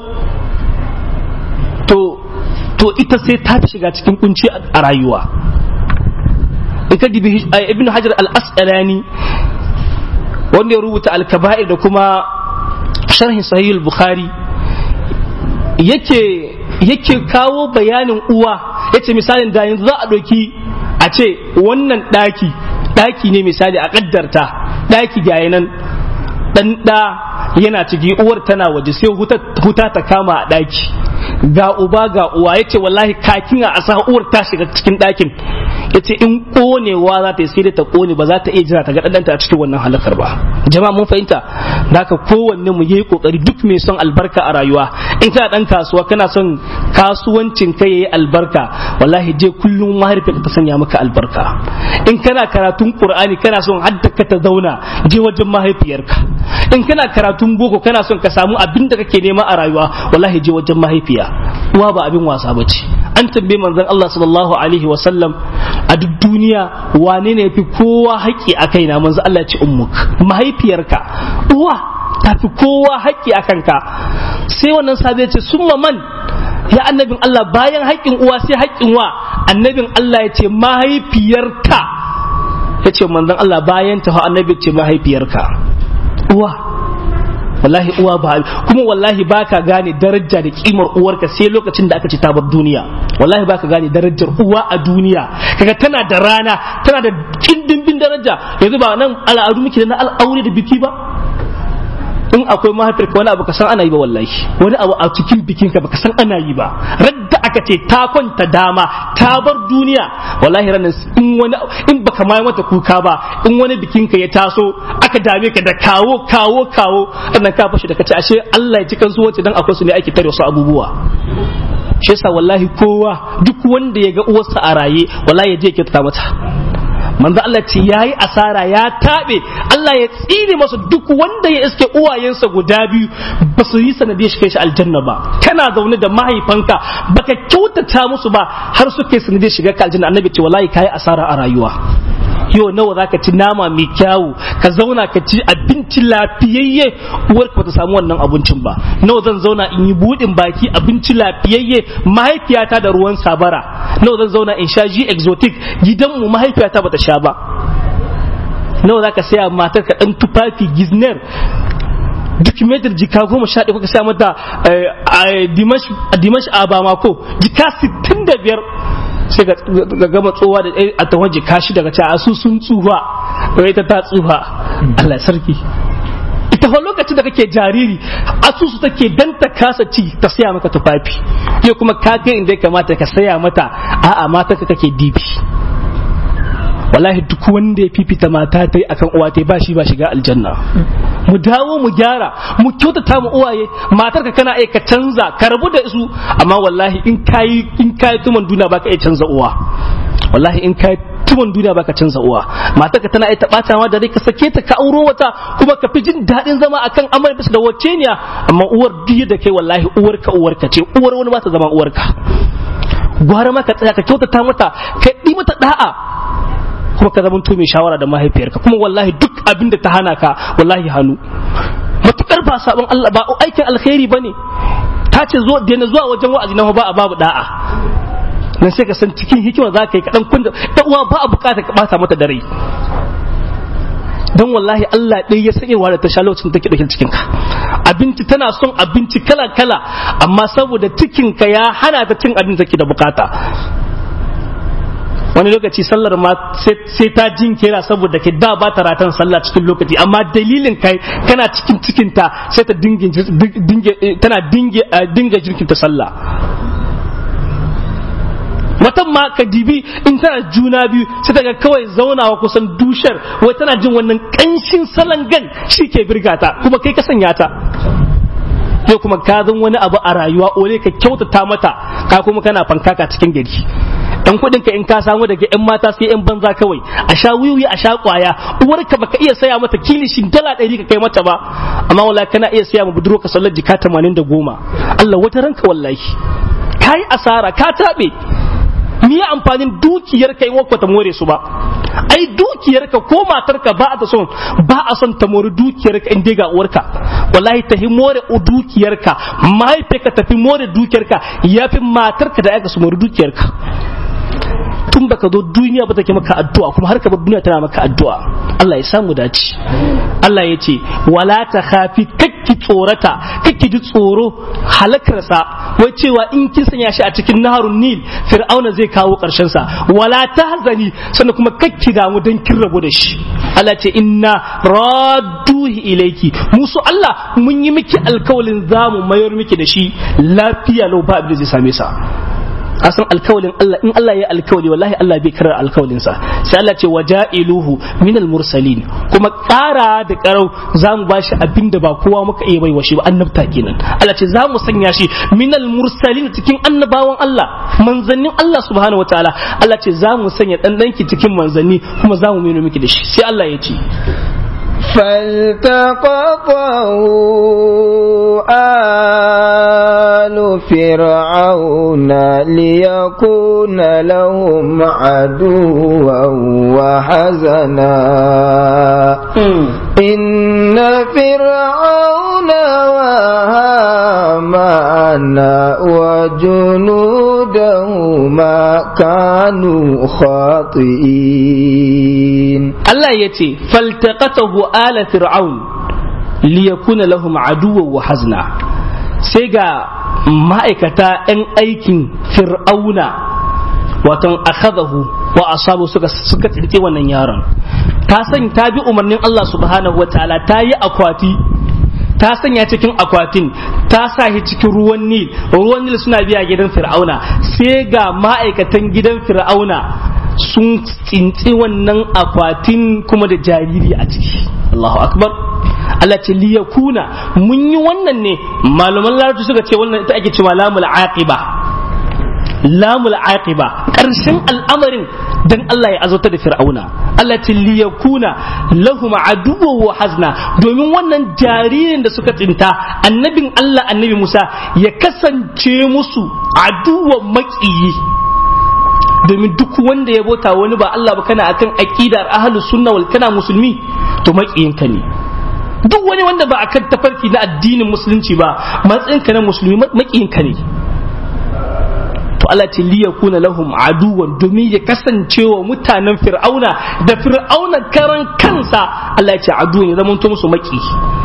to to ita sai ta fi shiga cikin kunci a rayuwa in ka dibi ibn hajar al-asqalani wanda ya rubuta al-kaba'ir da kuma sharhin sahih al-bukhari yake yake kawo bayanin uwa yace misalin da yanzu za a ɗauki a ce wannan ɗaki ɗaki ne misali a ƙaddarta ɗaki ga nan ɗan ɗa yana ciki uwar tana waje sai huta ta kama a ɗaki ga uba ga uwa yace wallahi kakin a asa uwar ta shiga cikin ɗakin yace in konewa za ta yi sai ta kone ba za ta iya jira ta ga ɗanta a cikin wannan halakar ba jama'a mun fahimta da haka kowanne mu yi kokari duk mai son albarka a rayuwa in kana dan kasuwa kana son kasuwancin ka yayi albarka wallahi je kullum mahaifiyarka ta sanya maka albarka in kana karatun qur'ani kana son haddaka ta zauna je wajen mahaifiyarka in kana karatun boko kana son ka samu abin da kake nema a rayuwa wallahi je wajen mahaifiya uwa ba abin wasa bace an tambaye manzon Allah sallallahu alaihi wa sallam a duk duniya wane ne yafi kowa haƙƙi a kaina manzon Allah ya ce ummuk mahaifiyarka uwa ta fi kowa haƙƙi a kanka sai wannan sabi ya ce summa man ya annabin Allah bayan haƙƙin uwa sai haƙƙin wa annabin Allah ya ce mahaifiyarka ya ce manzon Allah bayan ta annabi ce mahaifiyarka uwa wallahi uwa ba kuma wallahi baka gane daraja da kimar uwarka sai lokacin da aka ci ta bar duniya wallahi baka gane darajar uwa a duniya kaga tana da rana tana da kindimbin daraja yanzu ba nan al'adu muke da na al'aure da biki ba in akwai mahaifiyarka wani abu ka san ana yi ba wallahi wani abu a cikin bikinka baka san ana yi ba radda aka ce ta kwanta dama ta bar duniya wallahi ranar in wani in baka mai mata kuka ba in wani bikinka ya taso aka dame ka da kawo kawo kawo annan ka fashi da kace ashe Allah ya ci kansu wace dan akwai su ne ake tare wasu abubuwa shi yasa wallahi kowa duk wanda ya ga uwarsa a raye wallahi ya je ya kyautata mata manzo Allah ce yayi asara ya tabe Allah ya tsine masa duk wanda ya iske uwayensa guda biyu ba su yi sanadiyar shi kai shi aljanna ba kana zaune da mahaifanka baka kyautata musu ba har suke sanadiyar shiga ka aljanna annabi ce wallahi kai asara a rayuwa yau nawa zaka ci nama mai kyawu ka zauna ka ci abinci lafiyayye uwarka bata samu wannan abincin ba nawa zan zauna in yi budin baki abinci lafiyayye mahaifiyata da ruwan sabara nawa zan zauna in sha ji exotic gidanmu mahaifiyata bata sha ba nawa zaka saya matar ka dan tufafi gizner duk metar jika goma sha ɗaya kuka sa mata dimash a bamako jika sittin da biyar sai ga gama tsowa da a tawon jika shi daga cewa su sun tsufa da ita ta tsufa Allah sarki ita fa lokacin da kake jariri asusu take dan ta kasa ci ta saya maka tufafi yau kuma ka kai inda ya kamata ka saya mata a'a mata ka kake dibi wallahi duk wanda ya fifita mata ta yi akan uwa ta ba shi ba shiga aljanna mu dawo mu gyara mu kyautata mu uwaye matar ka kana ka canza ka rabu da su amma wallahi in kayi in kayi tuman duniya baka iya canza uwa wallahi in kayi tuman duniya baka canza uwa matar ka tana iya tabata ma da rai ka sake ta ka auro wata kuma ka fi jin daɗin zama akan amar bisa da wacce ne amma uwar duk da kai wallahi uwarka uwarka ce uwar wani ba ta zama uwarka gwara ma ka tsaya ka kyautata mata ka yi mata da'a kuma ka zamanto mai shawara da mahaifiyarka kuma wallahi duk abin da ta hana ka wallahi hannu matukar ba sabon Allah ba aikin alkhairi bane ta ce zo daina zuwa wajen wa'azi na ba a babu da'a dan sai ka san cikin hikima za ka yi kaɗan kunda ta uwa ba a bukata ka bata mata da rai don wallahi Allah ɗaya ya sanya da ta sha lokacin take ɗauke cikin ka abinci tana son abinci kala kala amma saboda cikin ka ya hana ta cin abin da take da bukata wani lokaci sallar ma sai ta jinkira saboda ke da ba ta ratan sallah cikin lokaci amma dalilin kai kana cikin cikinta sai ta tana dinga jirkinta sallah watan ma ka dibi in tana juna biyu sai ta ga kawai zaunawa kusan dushar wai tana jin wannan kanshin salon gan shi ke birgata kuma kai ka sanya ta yau kuma ka zan wani abu a rayuwa ole ka kyautata mata ka kuma kana fankaka cikin gari dan kudin ka in ka samu daga yan mata sai yan banza kawai a sha wiwi a sha kwaya uwarka baka iya saya mata kilishin dala ɗari ka kai mata ba amma wallahi kana iya saya ma budurwa ka sallar jika tamanin da goma Allah wata ranka wallahi kai asara ka taɓe me ya amfanin dukiyar ka in wakwa ta more su ba ai dukiyar ka ko matar ka ba a son ba a son ta more dukiyar ka in dai ga uwarka wallahi ta more dukiyar ka mahaifiyarka tafi more dukiyar ka yafi matar ka da aka su more dukiyar ka tun baka zo duniya ba take maka addu'a kuma har ka bar duniya tana maka addu'a Allah ya samu dace Allah ya ce wala ta khafi kakki tsorata kakki ji tsoro halakarsa wai cewa in kin sanya shi a cikin naharun nil fir'auna zai kawo karshen sa wala tahzani sannan kuma kakki damu dan kin rabu da shi Allah ce inna radduhi ilayki musu Allah mun yi miki alkawalin zamu mayar miki da shi lafiya lau ba abin da zai same sa asan alkawalin Allah in Allah ya alkawali wallahi Allah bai karar alkawalin sa sai Allah ce waja'iluhu minal mursalin kuma ƙara da ƙarau zamu bashi abin da ba kowa muka iya bai shi ba annabta kenan Allah ce zamu sanya shi minal mursalin cikin annabawan Allah manzannin Allah subhanahu wataala Allah ce zamu sanya dan danki cikin manzanni kuma zamu meno miki da shi sai Allah ya ce
فالتقطه آل فرعون ليكون لهم عدوا وحزنا إن فرعون وهامان وجنودهما كانوا خاطئين
Allah ya ce faltaqatahu ala fir'aun liyakuna lahum aduwwan wa hazna sai ga ma'aikata 'yan aikin fir'auna waton akhadahu wa asabu suka suka tsince wannan yaron ta san ta bi umarnin Allah subhanahu wa ta'ala ta yi akwati ta sanya cikin akwatin ta sa shi cikin ruwan nil ruwan nil suna biya gidan fir'auna sai ga ma'aikatan gidan fir'auna sun tsintsi wannan akwatin kuma da jariri a ciki Allahu akbar Allah ce liyakuna mun yi wannan ne malaman larabci suka ce wannan ita ake cewa lamul aqiba lamul aqiba karshen al'amarin dan Allah ya azauta da fir'auna Allah ce liyakuna lahum aduwwa wa hazna domin wannan jaririn da suka tsinta annabin Allah annabi Musa ya kasance musu aduwwan maƙiyi domin duk wanda ya bota wani ba Allah ba kana akan aqidar ahlus sunna wal kana musulmi to maƙiyinka ne duk wani wanda ba akan tafarki na addinin musulunci ba matsayinka na musulmi maƙiyinka ne to Allah ce liya kuna lahum aduwan domin ya kasance wa mutanen fir'auna da fir'auna karan kansa Allah ya ce aduwan ya zama musu maki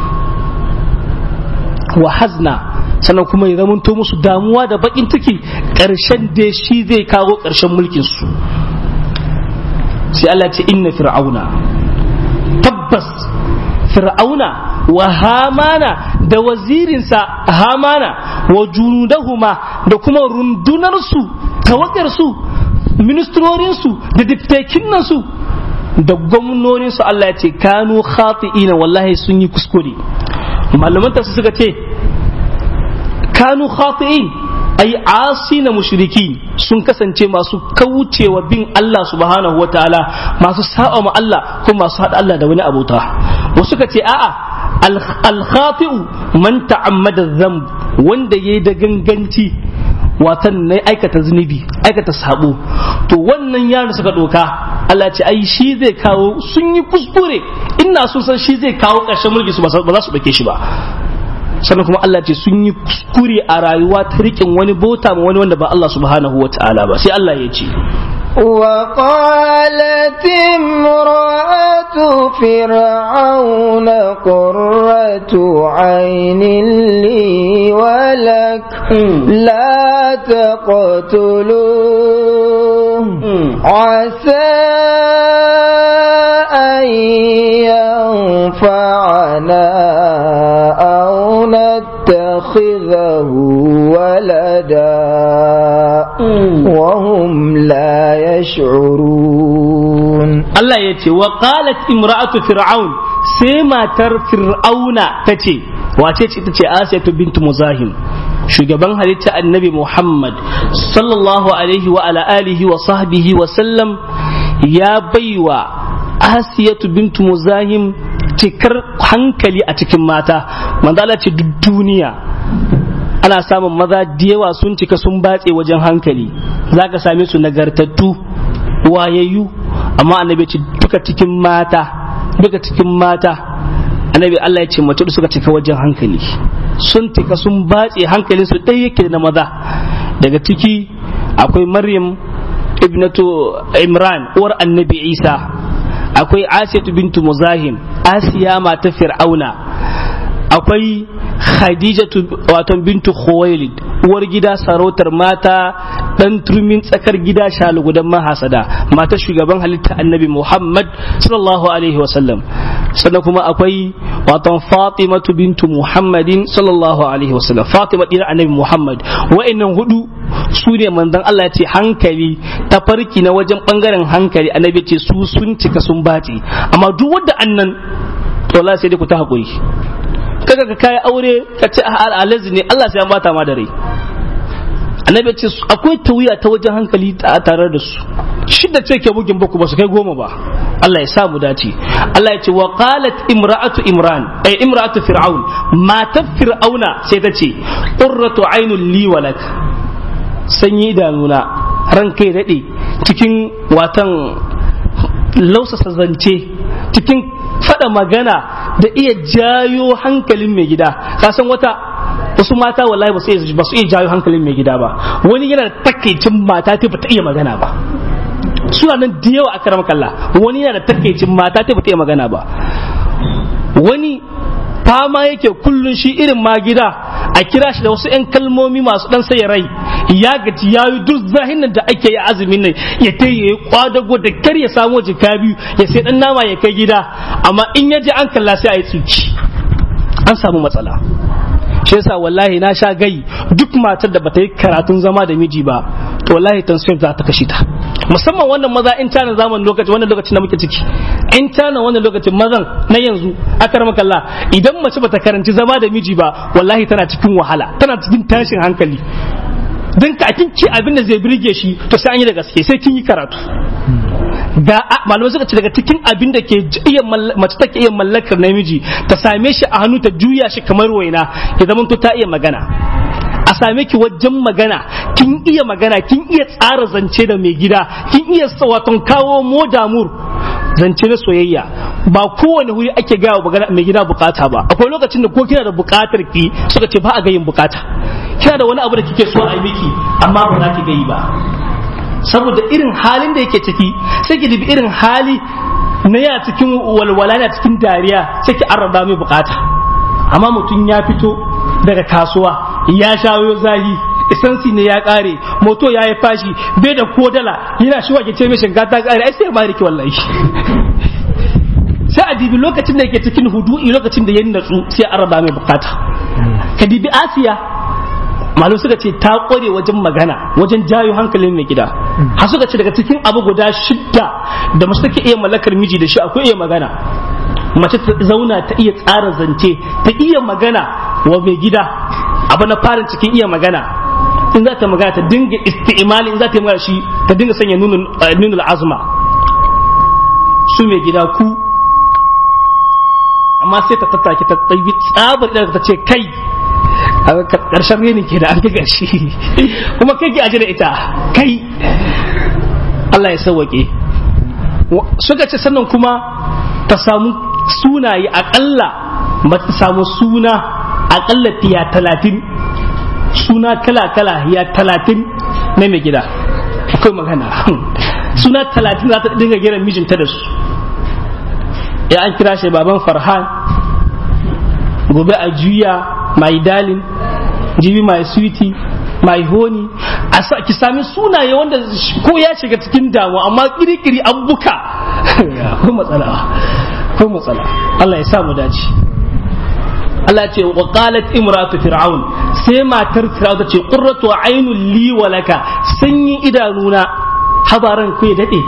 wa hazna sannan kuma ya zama musu damuwa da bakin ciki karshen da shi zai kawo karshen mulkin su sai Allah ce inna fir'auna tabbas fir'auna wa hamana da wazirinsa hamana wa junudahuma da kuma rundunarsu tawagarsu ministrorinsu da diftekinansu da gwamnoninsu Allah ya ce kanu khati'ina wallahi sun yi kuskure malaman su suka ce kanu khati'in ai asi na mushriki sun kasance masu kaucewa bin Allah subhanahu wa ta'ala masu sa'a ma Allah kuma masu haɗa Allah da wani abota wasu ka ce a'a al-khati'u man ta'ammada dhanb wanda yayi da ganganci watan na aikata zunubi aikata sabo to wannan yaro suka doka Allah ce ai shi zai kawo sun yi kuskure ina sun san shi zai kawo ƙarshen mulki su ba za su dake shi ba sannan kuma Allah ce sun yi kuskure a rayuwa ta riƙin wani bota ma wani wanda ba Allah subhanahu wa ta'ala ba sai Allah ya ce
وقالت امرأة فرعون قرة عين لي ولك لا تقتلوه عسى أن ينفعنا أو نتخذه ولدا وهم لا يشعرون
Allah ya ce wa qalat imra'atu fir'aun sai matar fir'auna tace wace ce tace Asiyatu bintu Muzahim shugaban halitta annabi Muhammad sallallahu alaihi wa ala alihi wa sahbihi wa sallam ya baiwa Asiyatu bintu Muzahim cikar hankali a cikin mata manzo Allah ce duk duniya ana samun maza da yawa sun cika sun batse wajen hankali zaka same su nagartattu wayayyu amma annabi ce duka cikin mata duka cikin mata annabi Allah ya ce mace da suka cika wajen hankali sun cika sun batse hankalin su ɗaya yake na maza daga ciki akwai maryam ibnatu imran uwar annabi isa akwai asiyatu bintu muzahim asiya mata fir'auna akwai khadijatu wato bintu khuwailid uwar gida sarautar mata dan turmin tsakar gida shalugudan mahasada mata shugaban halitta annabi muhammad sallallahu alaihi wasallam sannan kuma akwai wato fatimatu bintu muhammadin sallallahu alaihi wasallam fatima dina annabi muhammad wa'annan hudu su ne manzon Allah ce hankali ta farki na wajen bangaren hankali annabi ce su sun cika sun bace amma duk wanda annan to Allah sai dai ku ta hakuri kaga ka kai aure ka ce alazi ne Allah sai ya bata ma da rai annabi ce akwai tawiya ta wajen hankali a tare da su shidda ce ke bugin baku ba su kai goma ba Allah ya sa mu dace Allah ya ce wa qalat imra'atu imran ay imra'atu fir'aun matar fir'auna sai ta ce qurratu ainul li walak sanyi idanuna ran kai dade cikin watan lausasa zance cikin fada magana da iya jayo hankalin mai gida ka san wata wasu mata wallahi ba su iya ba su iya jayo hankalin mai gida ba wani yana da takaicin mata ta ba ta iya magana ba suna nan da yawa a karam kalla wani yana da takaicin mata ta ba ta iya magana ba wani fama yake kullun shi irin ma gida a kira shi da wasu 'yan kalmomi masu dan sai rai ya gaji ya yi duk zahin da ake yi azumin nan ya ta yi kwadago da kar ya samu jika biyu ya sai dan nama ya kai gida amma in ya je an kalla sai a yi tsuki
an samu matsala shi yasa wallahi na sha gai duk matar da bata yi karatun zama da miji ba to wallahi tension za ta kashe ta musamman wannan maza in tana zaman lokaci wannan lokacin da muke ciki in tana wannan lokacin mazan na yanzu akar makalla idan mace bata karanci zama da miji ba wallahi tana cikin wahala tana cikin tashin hankali don ka kin ci abin da zai birge shi to sai an yi da gaske sai kin yi karatu ga malamai suka ce daga cikin abin da ke iya mace take iya mallakar namiji ta same shi a hannu ta juya shi kamar waina ya zama to ta iya magana a same ki wajen magana kin iya magana kin iya tsara zance da mai gida kin iya waton kawo modamur zance na soyayya ba kowane wuri ake gaya wa mai gida bukata ba akwai lokacin da ko kina da bukatar ki suka ce ba a gayin bukata kina da wani abu da kike so a yi miki amma ba za ki gayi ba saboda irin halin da yake ciki sai ki dubi irin hali na ya cikin walwala na cikin dariya sai ki arraba mai bukata amma mutum ya fito daga kasuwa ya shawo zahi isansi ne ya kare moto ya yi fashi bai da ko dala yana shi wake ce mai shinga ta kare ai sai ma rike wallahi sai a dibi lokacin da yake cikin hudu'i lokacin da ya natsu sai a raba mai bukata ka dibi asiya malu suka ce ta kware wajen magana wajen jayo hankalin mai gida har suka ce daga cikin abu guda shidda da mace take iya mallakar miji da shi akwai iya magana mace ta zauna ta iya tsara zance ta iya magana wa mai gida abu na farin cikin iya magana in za ta magana ta dinga isti'imali in za ta yi magana shi ta dinga sanya nunul azma su mai gida ku amma sai ta tattake ta ɗaibi tsabar idan ta ce kai a ƙarshen reni ke da an ga gashi kuma kai ki aje da ita kai Allah ya sauwaƙe suka ce sannan kuma ta samu sunaye aƙalla ba ta samu suna aƙalla tiya talatin suna kala-kala ya talatin na mai gida akwai magana suna talatin za ta dinga giran mijinta da su ya an kira shi baban farhan gobe a juya mai dalin jibi mai sweetie mai honi a sa ki sami sunaye wanda ko ya shiga cikin damu amma kirikiri an buka ko matsala ko matsala Allah ya sa mu dace Allah ce wa qalat imratu fir'aun sai matar fir'aun ta ce qurratu aynul li wa laka sanyin idanuna habaran ku ya dade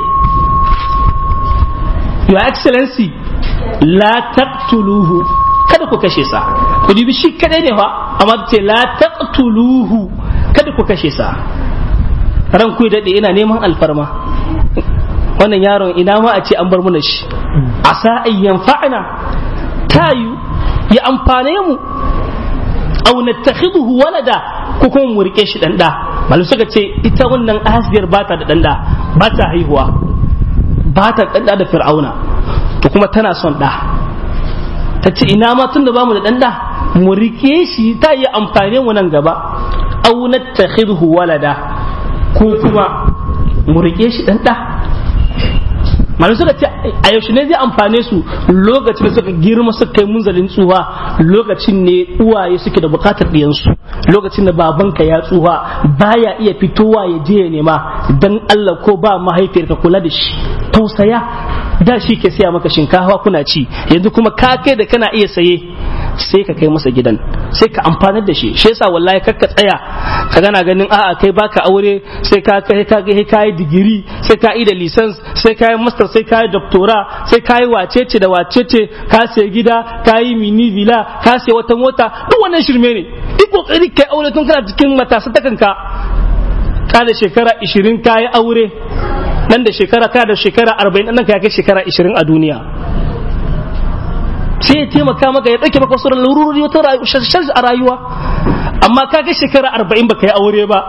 your excellency la taqtuluhu kada ku kashe sa ku dubi shi kadai ne fa amma ce la taqtuluhu kada ku kashe sa ran ku dade ina neman alfarma wannan yaron ina ma a ce an bar mana shi asa ayyan fa'ana tayu ya amfane mu aw nattakhiduhu walada ko kuma mu rike shi dan da malu suka ce ita wannan asiyar bata da dan da bata haihuwa bata dan da da fir'auna to kuma tana son da ta ce ina ma tun da bamu da ɗanɗa mu rike shi ta yi amfani mu nan gaba au nattakhidhu walada ko kuma mu rike shi ɗanɗa malu suka ce a yaushe ne zai amfane su lokacin da suka girma suka kai munzalin tsuha lokacin ne uwaye suke da bukatar ɗiyansu lokacin da babanka ya tsuha baya iya fitowa ya je ya nema dan Allah ko ba mahaifiyarka kula da shi tausaya da shi ke siya maka shinkafa kuna ci yanzu kuma ka kai da kana iya saye sai ka kai masa gidan sai ka amfanar da shi shi yasa wallahi kakka tsaya ka gana ganin a'a kai baka aure sai ka kai ka kai ka yi digiri sai ka yi da license sai ka yi master sai ka yi doctora sai ka yi wacece da wacece ka sai gida ka yi mini villa ka sai wata mota duk wannan shirme ne duk kokari kai aure tun kana cikin matasa ta kanka ka da shekara 20 ka yi aure nan da shekara ka da shekara 40 nan ka kai shekara 20 a duniya sai ya taimaka maka ya ɗauke maka wasu larurori wata sharshi a rayuwa amma ka ga shekara arba'in baka yi aure ba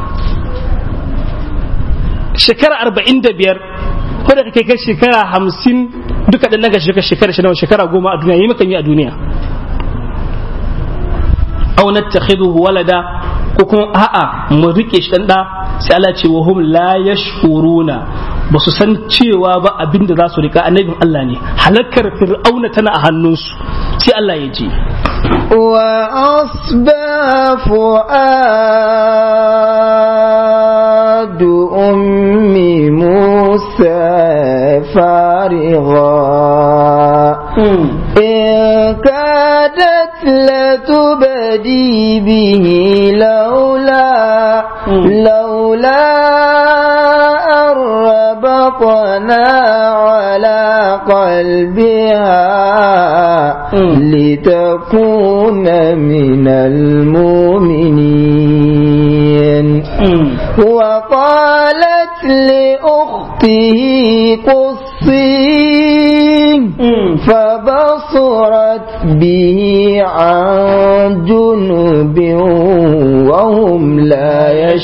shekara arba'in da biyar ko da kake kai shekara hamsin duka ɗan daga shekara shekara shi shekara goma a duniya yi maka yi a duniya au nattakhiduhu walada ko kuma a'a mu rike shi dan da sai Allah ce wa hum la yashkuruna ba su san cewa ba abin da za su rika annabin Allah ne halakar fir'auna tana a hannunsu sai Allah ya ji
وأصبى فؤاد أم موسى فارغا إن كادت تبتدي به لولا لولا أن ربطنا على قلبها لتكون من المؤمنين وقالت لأخته قصيه فبصرت به عن جنب وهم لا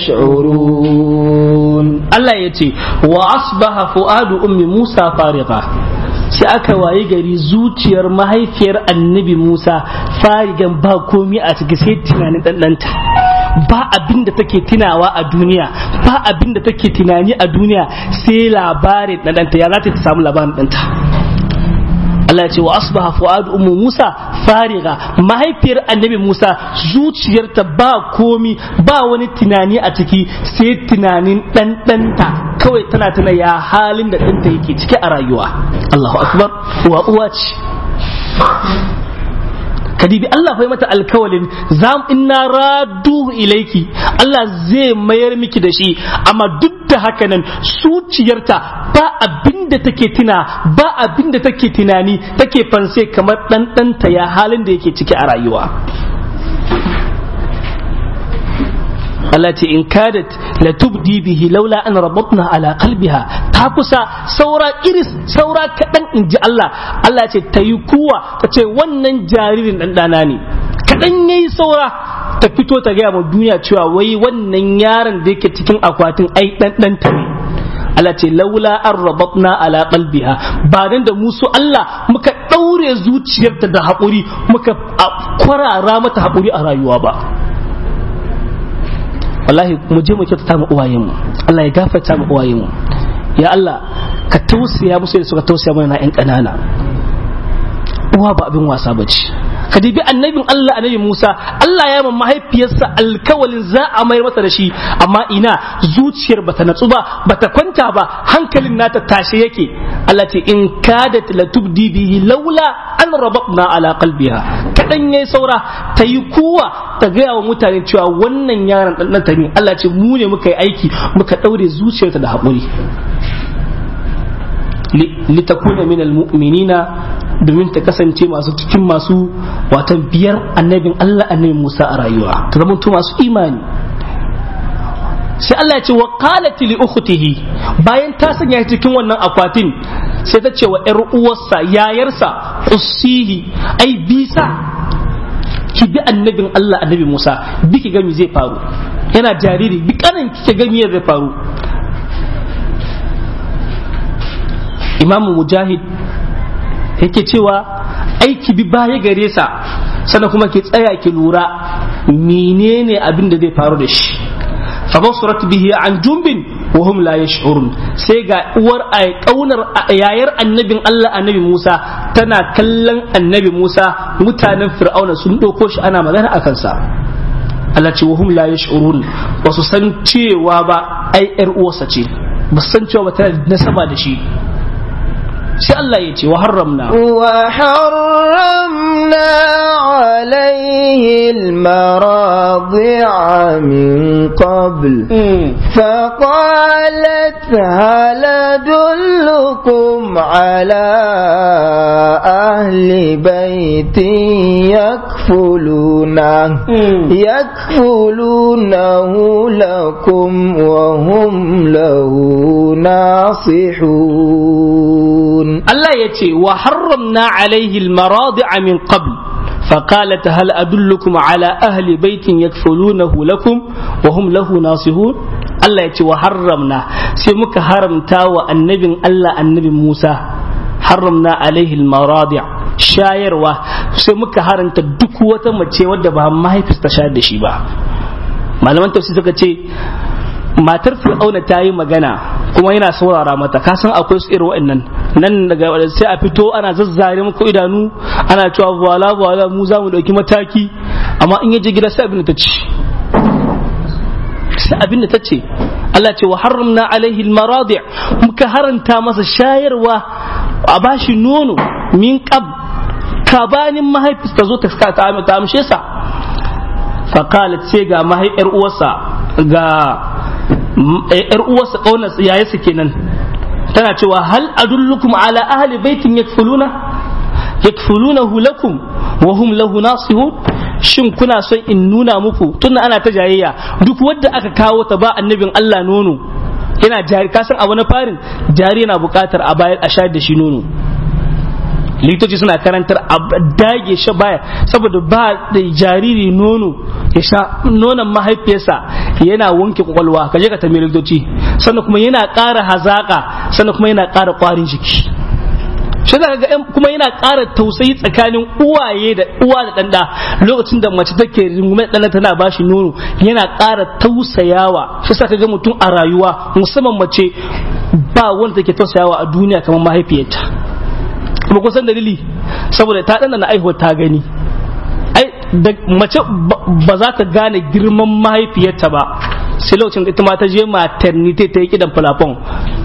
يشعرون
Allah ya ce wa asbaha fu'adu ummi Musa fariqa sai aka waye gari zuciyar mahaifiyar annabi Musa farigan ba komi a ciki sai tunanin ɗanɗanta ba abin da take tunawa a duniya ba abin da take tunani a duniya sai labarin ɗanɗanta ya za ta samu labarin ɗanta Allah ya ce wa asbaha fu'adu ummu Musa fariga mahaifiyar annabi Musa zuciyarta ba komi ba wani tunani a ciki sai tunanin ɗanɗanta kawai tana tana ya halin da ɗanta yake ciki a rayuwa Allahu akbar wa uwa ce kadibi Allah bai mata alkawalin zam inna radu ilaiki Allah zai mayar miki da shi amma duk da haka nan zuciyarta ba abin da take tuna ba abin da take tunani take fanse kamar ɗanɗanta ya halin da yake ciki a rayuwa Allah ce in kadat la tubdi bihi laula an rabatna ala qalbiha ta kusa saura iris saura kadan in ji Allah Allah ce ta yi kuwa ta ce wannan jaririn dan dana ne kadan yayi saura ta fito ta gaya ma duniya cewa wai wannan yaron da yake cikin akwatin ai dan dan ta ne Allah ce laula an rabatna ala qalbiha ba dan da musu Allah muka daure zuciyarta da haƙuri muka kwarara mata haƙuri a rayuwa ba wallahi mu je mu kyautata mu uwayenmu Allah ya gafarta mu uwayenmu ya Allah ka tausaya musu da suka tausaya mana na ƴan ƙanana uwa ba abin wasa bace ka dibi annabin Allah annabi Musa Allah ya man mahaifiyarsa alkawalin za a mayar masa da shi amma ina zuciyar bata natsu ba bata kwanta ba hankalin nata tashe yake Allah ce in kadat la tubdi bihi laula an rabatna ala qalbiha kadan yayi saura ta yi kuwa ta gaya wa mutane cewa wannan yaron dan ta ne Allah ce mu ne muka yi aiki muka daure zuciyarta da haƙuri litakuna min almu'minina domin ta kasance masu cikin masu watan biyar annabin Allah annabi Musa a rayuwa ta zama masu imani sai Allah ya ce wa qalat li ukhtihi bayan ta sanya cikin wannan akwatin sai ta ce wa ƴar uwarsa yayarsa ussihi ai bisa ki bi annabin Allah annabi Musa bi ki gami zai faru yana jariri bi kanin kike gami zai faru imamu mujahid yake cewa aiki bi baya gare sa sannan kuma ki tsaya ki lura menene abin da zai faru da shi fa basurat bihi an jumbin wa hum la yash'urun sai ga uwar ay kaunar yayar annabin Allah annabi Musa tana kallon annabi Musa mutanen fir'auna sun doko shi ana magana akan sa Allah ce wa hum la yash'urun ba su san cewa ba ai yar uwarsa ce ba san cewa ba tana nasaba da shi sai Allah ya ce wa haramna
wa haramna alaihi almaradi'a min qabl فقالت هل أدلكم على أهل بيت يكفلونه يكفلونه لكم وهم له ناصحون
Allah ya ce wa harramna alaihi almaradi'a min qabl فقالت هل أدلكم على أهل بيت يكفلونه لكم وهم له ناصحون Allah ya ce wa haramna sai muka haramta wa annabin Allah annabi Musa haramna alaihi almaradi shayarwa sai muka haranta duk wata mace wadda ba mahaifis ta shayar da shi ba malaman tafsir suka ce matar fir'auna ta yi magana kuma yana saurara mata ka san akwai su irin wa'annan nan daga sai a fito ana zazzare muku idanu ana cewa wala wala mu za mu dauki mataki amma in yaje gida sai abin da ta ci sai abin da ta ce Allah ce wa haramna alaihi almaradi muka haranta masa shayarwa a bashi nono min qab kabanin mahaifis ta zo ta ta amshe sa faqalat sai ga mahaifiyar uwarsa ga yar uwarsa kaunar yayarsa kenan tana cewa hal adullukum ala ahli baitin yakfuluna yakfulunahu lakum wa hum lahu nasihun shin kuna son in nuna muku tunda ana ta jayayya duk wanda aka kawo ta ba annabin Allah nono yana jari kasan abu na farin jari yana bukatar a bayar a shayar da shi nono likitoci suna karantar a dage shi baya saboda ba da jariri nono ya sha nonon mahaifiyarsa yana wanke kwakwalwa ka je ka tambayi likitoci sannan kuma yana ƙara hazaka sannan kuma yana ƙara ƙwarin jiki shi za ga kuma yana ƙara tausayi tsakanin uwaye da uwa da ɗanɗa lokacin da mace take rungume ɗana tana ba shi nono yana ƙara tausayawa shi sa ga mutum a rayuwa musamman mace ba wanda take tausayawa a duniya kamar mahaifiyarta kuma kusan dalili saboda ta ɗana na aihuwa ta gani ai da mace ba za ta gane girman mahaifiyarta ba sai lokacin da ita ma ta je maternity ta yi kidan falafon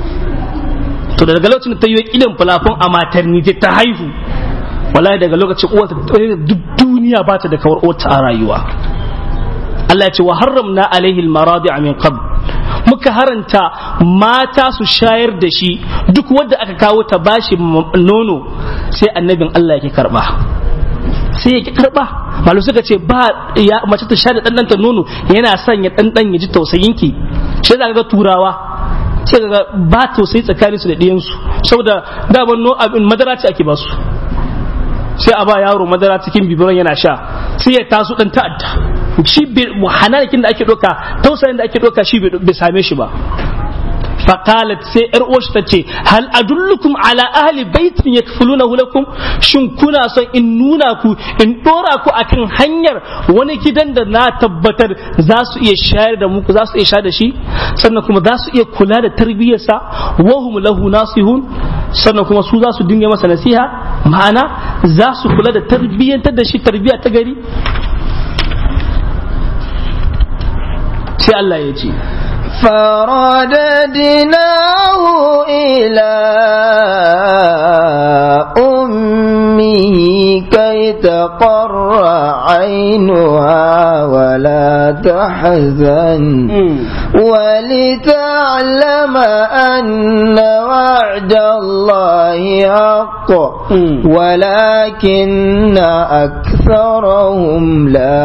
to daga lokacin da ta yi kidan falafon a maternity ta haihu wallahi daga lokacin uwarta duk duniya ba ta da kawar uwarta a rayuwa Allah ya ce wa harramna alaihi almaradi min qabl muka haranta mata su shayar da shi duk wanda aka kawo ta bashi nono sai annabin Allah yake karba sai yake karba malu suka ce ba ya mace ta sha da ɗanɗanta nono yana son ya ɗanɗan ya ji tausayinki sai za ga turawa sai ga ba tausayi tsakaninsu da ɗiyansu saboda daman no abin madara ce ake basu sai a ba yaro madara cikin bibiran yana sha sai ya taso ɗan ta'adda shi hananakin da ake ɗauka tausayin da ake ɗauka shi bai same shi ba فقالت سي ارؤوش تتي هل ادلكم على اهل بيت يكفلونه لكم shin kuna son in nuna ku in dora ku akan hanyar wani gidan da na tabbatar za su iya shayar da muku za su iya shayar da shi sannan kuma za su iya kula da tarbiyyarsa wahum lahu nasihun sannan kuma su za su dinga masa nasiha ma'ana za su kula da tarbiyyantar da shi tarbiyya ta gari sai Allah ya ce
فرددناه إلى أمه كي تقر عينها ولا تحزن ولتعلم أن وعد الله حق ولكن أكثرهم لا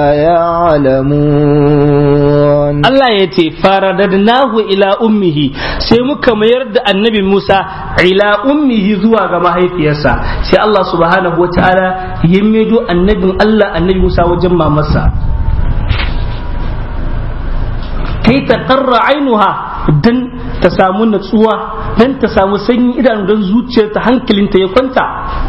يعلمون
Allah ya ce faradadnahu ila ummihi sai muka mayar da annabi Musa ila ummihi zuwa ga mahaifiyarsa sai Allah subhanahu wa ta'ala ya maido annabin Allah annabi Musa wajen mamarsa kai ta karra ainuha dan ta samu natsuwa dan ta samu sanyi idanu don zuciyarta hankalinta ya kwanta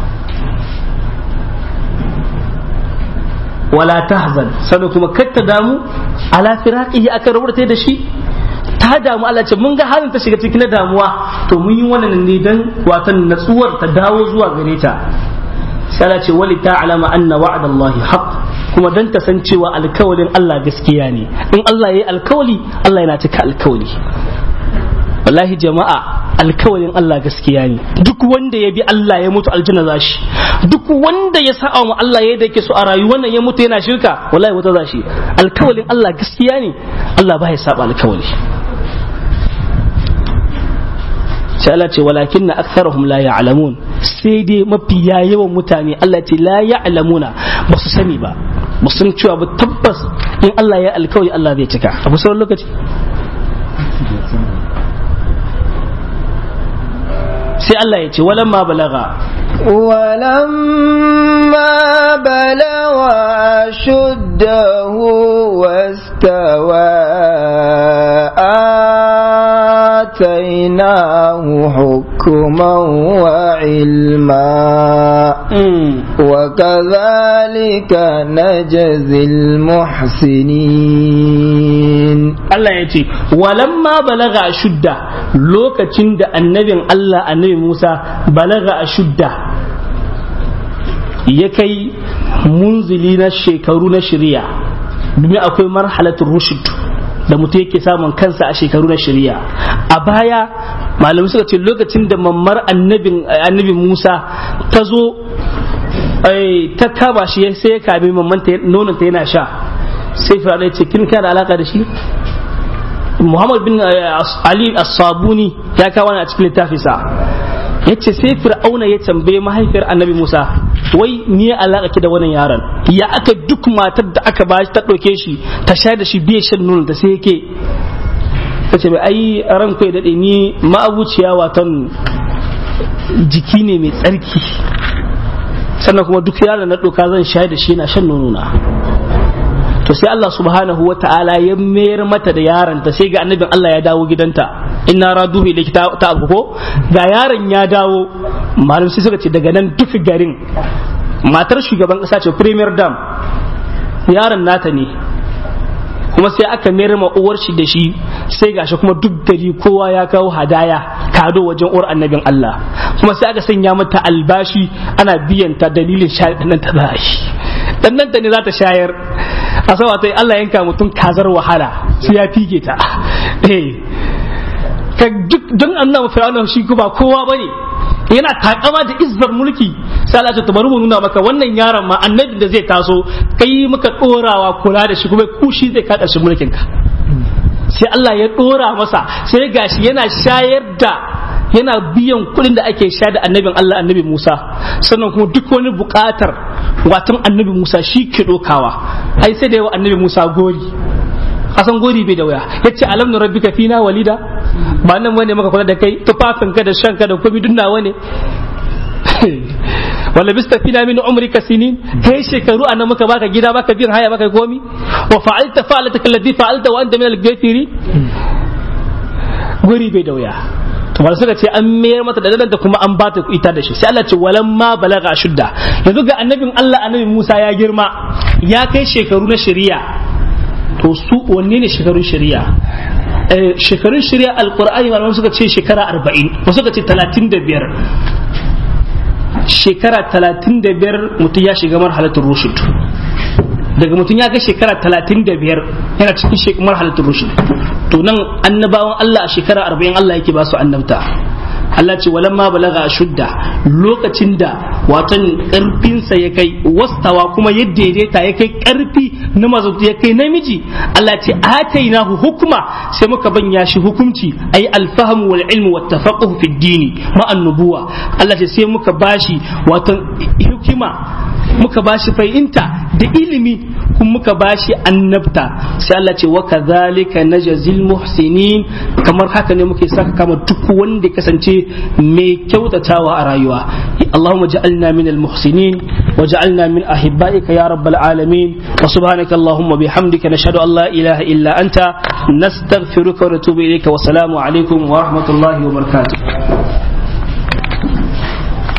wala tahzan sannan kuma kar ta damu ala firaqihi akan rabuta da shi ta damu Allah ce mun ga halin ta shiga cikin damuwa to mun yi wannan ne dan watan natsuwar ta dawo zuwa gare ta sai Allah ce wali ta'lama anna wa'dallahi haqq kuma dan ta san cewa alkawalin Allah gaskiya ne in Allah yayi alkawali Allah yana cika alkawali wallahi jama'a alkawalin Allah gaskiya ne duk wanda ya bi Allah ya mutu aljanna za shi duk wanda ya sa'a wa Allah ya yake so a rayuwar nan ya mutu yana shirka wallahi wata za shi alkawalin Allah gaskiya ne Allah ba ya saba alkawali sai Allah ce walakin na aktharuhum la ya'lamun sai dai mafiya yawan mutane Allah ce la ya'lamuna ba su sani ba ba sun cewa ba tabbas in Allah ya alkawali Allah zai cika abu sauran lokaci sai Allah ya ce walamma balaga
ولما بلغ أشده واستوى آتيناه حكما وعلما وكذلك نجزي المحسنين
Allah ya ce walamma balaga shudda lokacin da annabin Allah annabi Musa balaga a shudda ya kai munzili na shekaru na shirya domin akwai marhalatul rushd da mutum yake samun kansa a shekaru na shirya a baya malamai suka ce lokacin da mammar annabi Musa ta zo ta kama shi sai ya kame mamman nononta yana sha sai fir'auna ya ce kin kana da alaka da shi Muhammad bin Ali As-Sabuni ya kawo a cikin littafinsa yace sai fir'auna ya tambaye mahaifiyar annabi Musa wai ni ya alaka ki da wannan yaron ya aka duk matar da aka ba ta ɗauke shi ta sha da shi biye shan nono da sai yake ta ce ai ran kai daɗe ni ma'abuciya watan jiki ne mai tsarki sannan kuma duk yaron na ɗauka zan sha da shi na shan nono na to sai Allah subhanahu wa ta'ala ya mayar mata da yaron ta sai ga annabin Allah ya dawo gidanta inna raduhu ilayki ta abu ko ga yaron ya dawo malam sai suka ce daga nan duk garin matar shugaban kasa ce premier dam yaron nata ne kuma sai aka mayar ma uwar shi da shi sai gashi kuma duk gari kowa ya kawo hadaya kado wajen uwar annabin Allah kuma sai aka sanya mata albashi ana biyan ta dalilin shayar nan ta za shi dan nan ta ne za ta shayar a sama ta Allah yanka mutum kazar wahala sai ya fige ta eh ka duk don annabi fir'auna shi ba kowa bane yana takama da izzar mulki sai Allah ta bari mu nuna maka wannan yaron ma annabi da zai taso kai muka dorawa kula da shi kuma kushi zai kada shi mulkin ka sai Allah ya dora masa sai gashi yana shayar da yana biyan kuɗin da ake sha da annabin Allah annabi Musa sannan kuma duk wani buƙatar watan annabi Musa shi ke dokawa ai sai da yawa annabi Musa gori kasan gori bai da waya yace alam nu rabbika fina walida ba nan wani maka kula da kai tufafin ka da shan ka da komai duk nawa ne wala bista fina min umrika sinin kai shekaru anan muka baka gida baka biyan haya baka komi wa fa'alta fa'alata alladhi fa'alta wa anta min al-ghafiri gori bai da waya to ba suka ce an mayar mata da da kuma an bata ita da shi sai Allah ce walan ma balaga shudda yanzu ga annabin Allah annabi Musa ya girma ya kai shekaru na shari'a to su wanne ne shekarun shari'a shekarun shari'a alqur'ani malaman suka ce shekara 40 wasu suka ce 35 shekara 35 mutum ya shiga marhalatul rushd daga mutum ya ga shekara 35 yana cikin marhalatul rushd to nan annabawan Allah a shekara 40 Allah yake ba su annabta Allah ce walamma balaga shudda lokacin da watan karfinsa ya kai wastawa kuma ya daidaita ya kai karfi na mazautu ya kai namiji Allah ce atainahu hukuma sai muka banya shi hukunci ayi alfahamu wal ilmu wat tafaqquh fi dini ma annubuwa Allah ce sai muka bashi watan hikima muka bashi fahimta da ilimi kuma muka bashi annabta sai Allah ce wa kadhalika najzil muhsinin kamar haka ne muke saka kama duk wanda kasance mai kyautatawa a rayuwa Allahumma ja'alna min al-muhsinin wa ja'alna min ahibba'ika ya rabbal alamin wa subhanaka Allahumma bihamdika nashhadu an la ilaha illa anta nastaghfiruka wa natubu ilayka wa salamu alaikum wa rahmatullahi wa barakatuh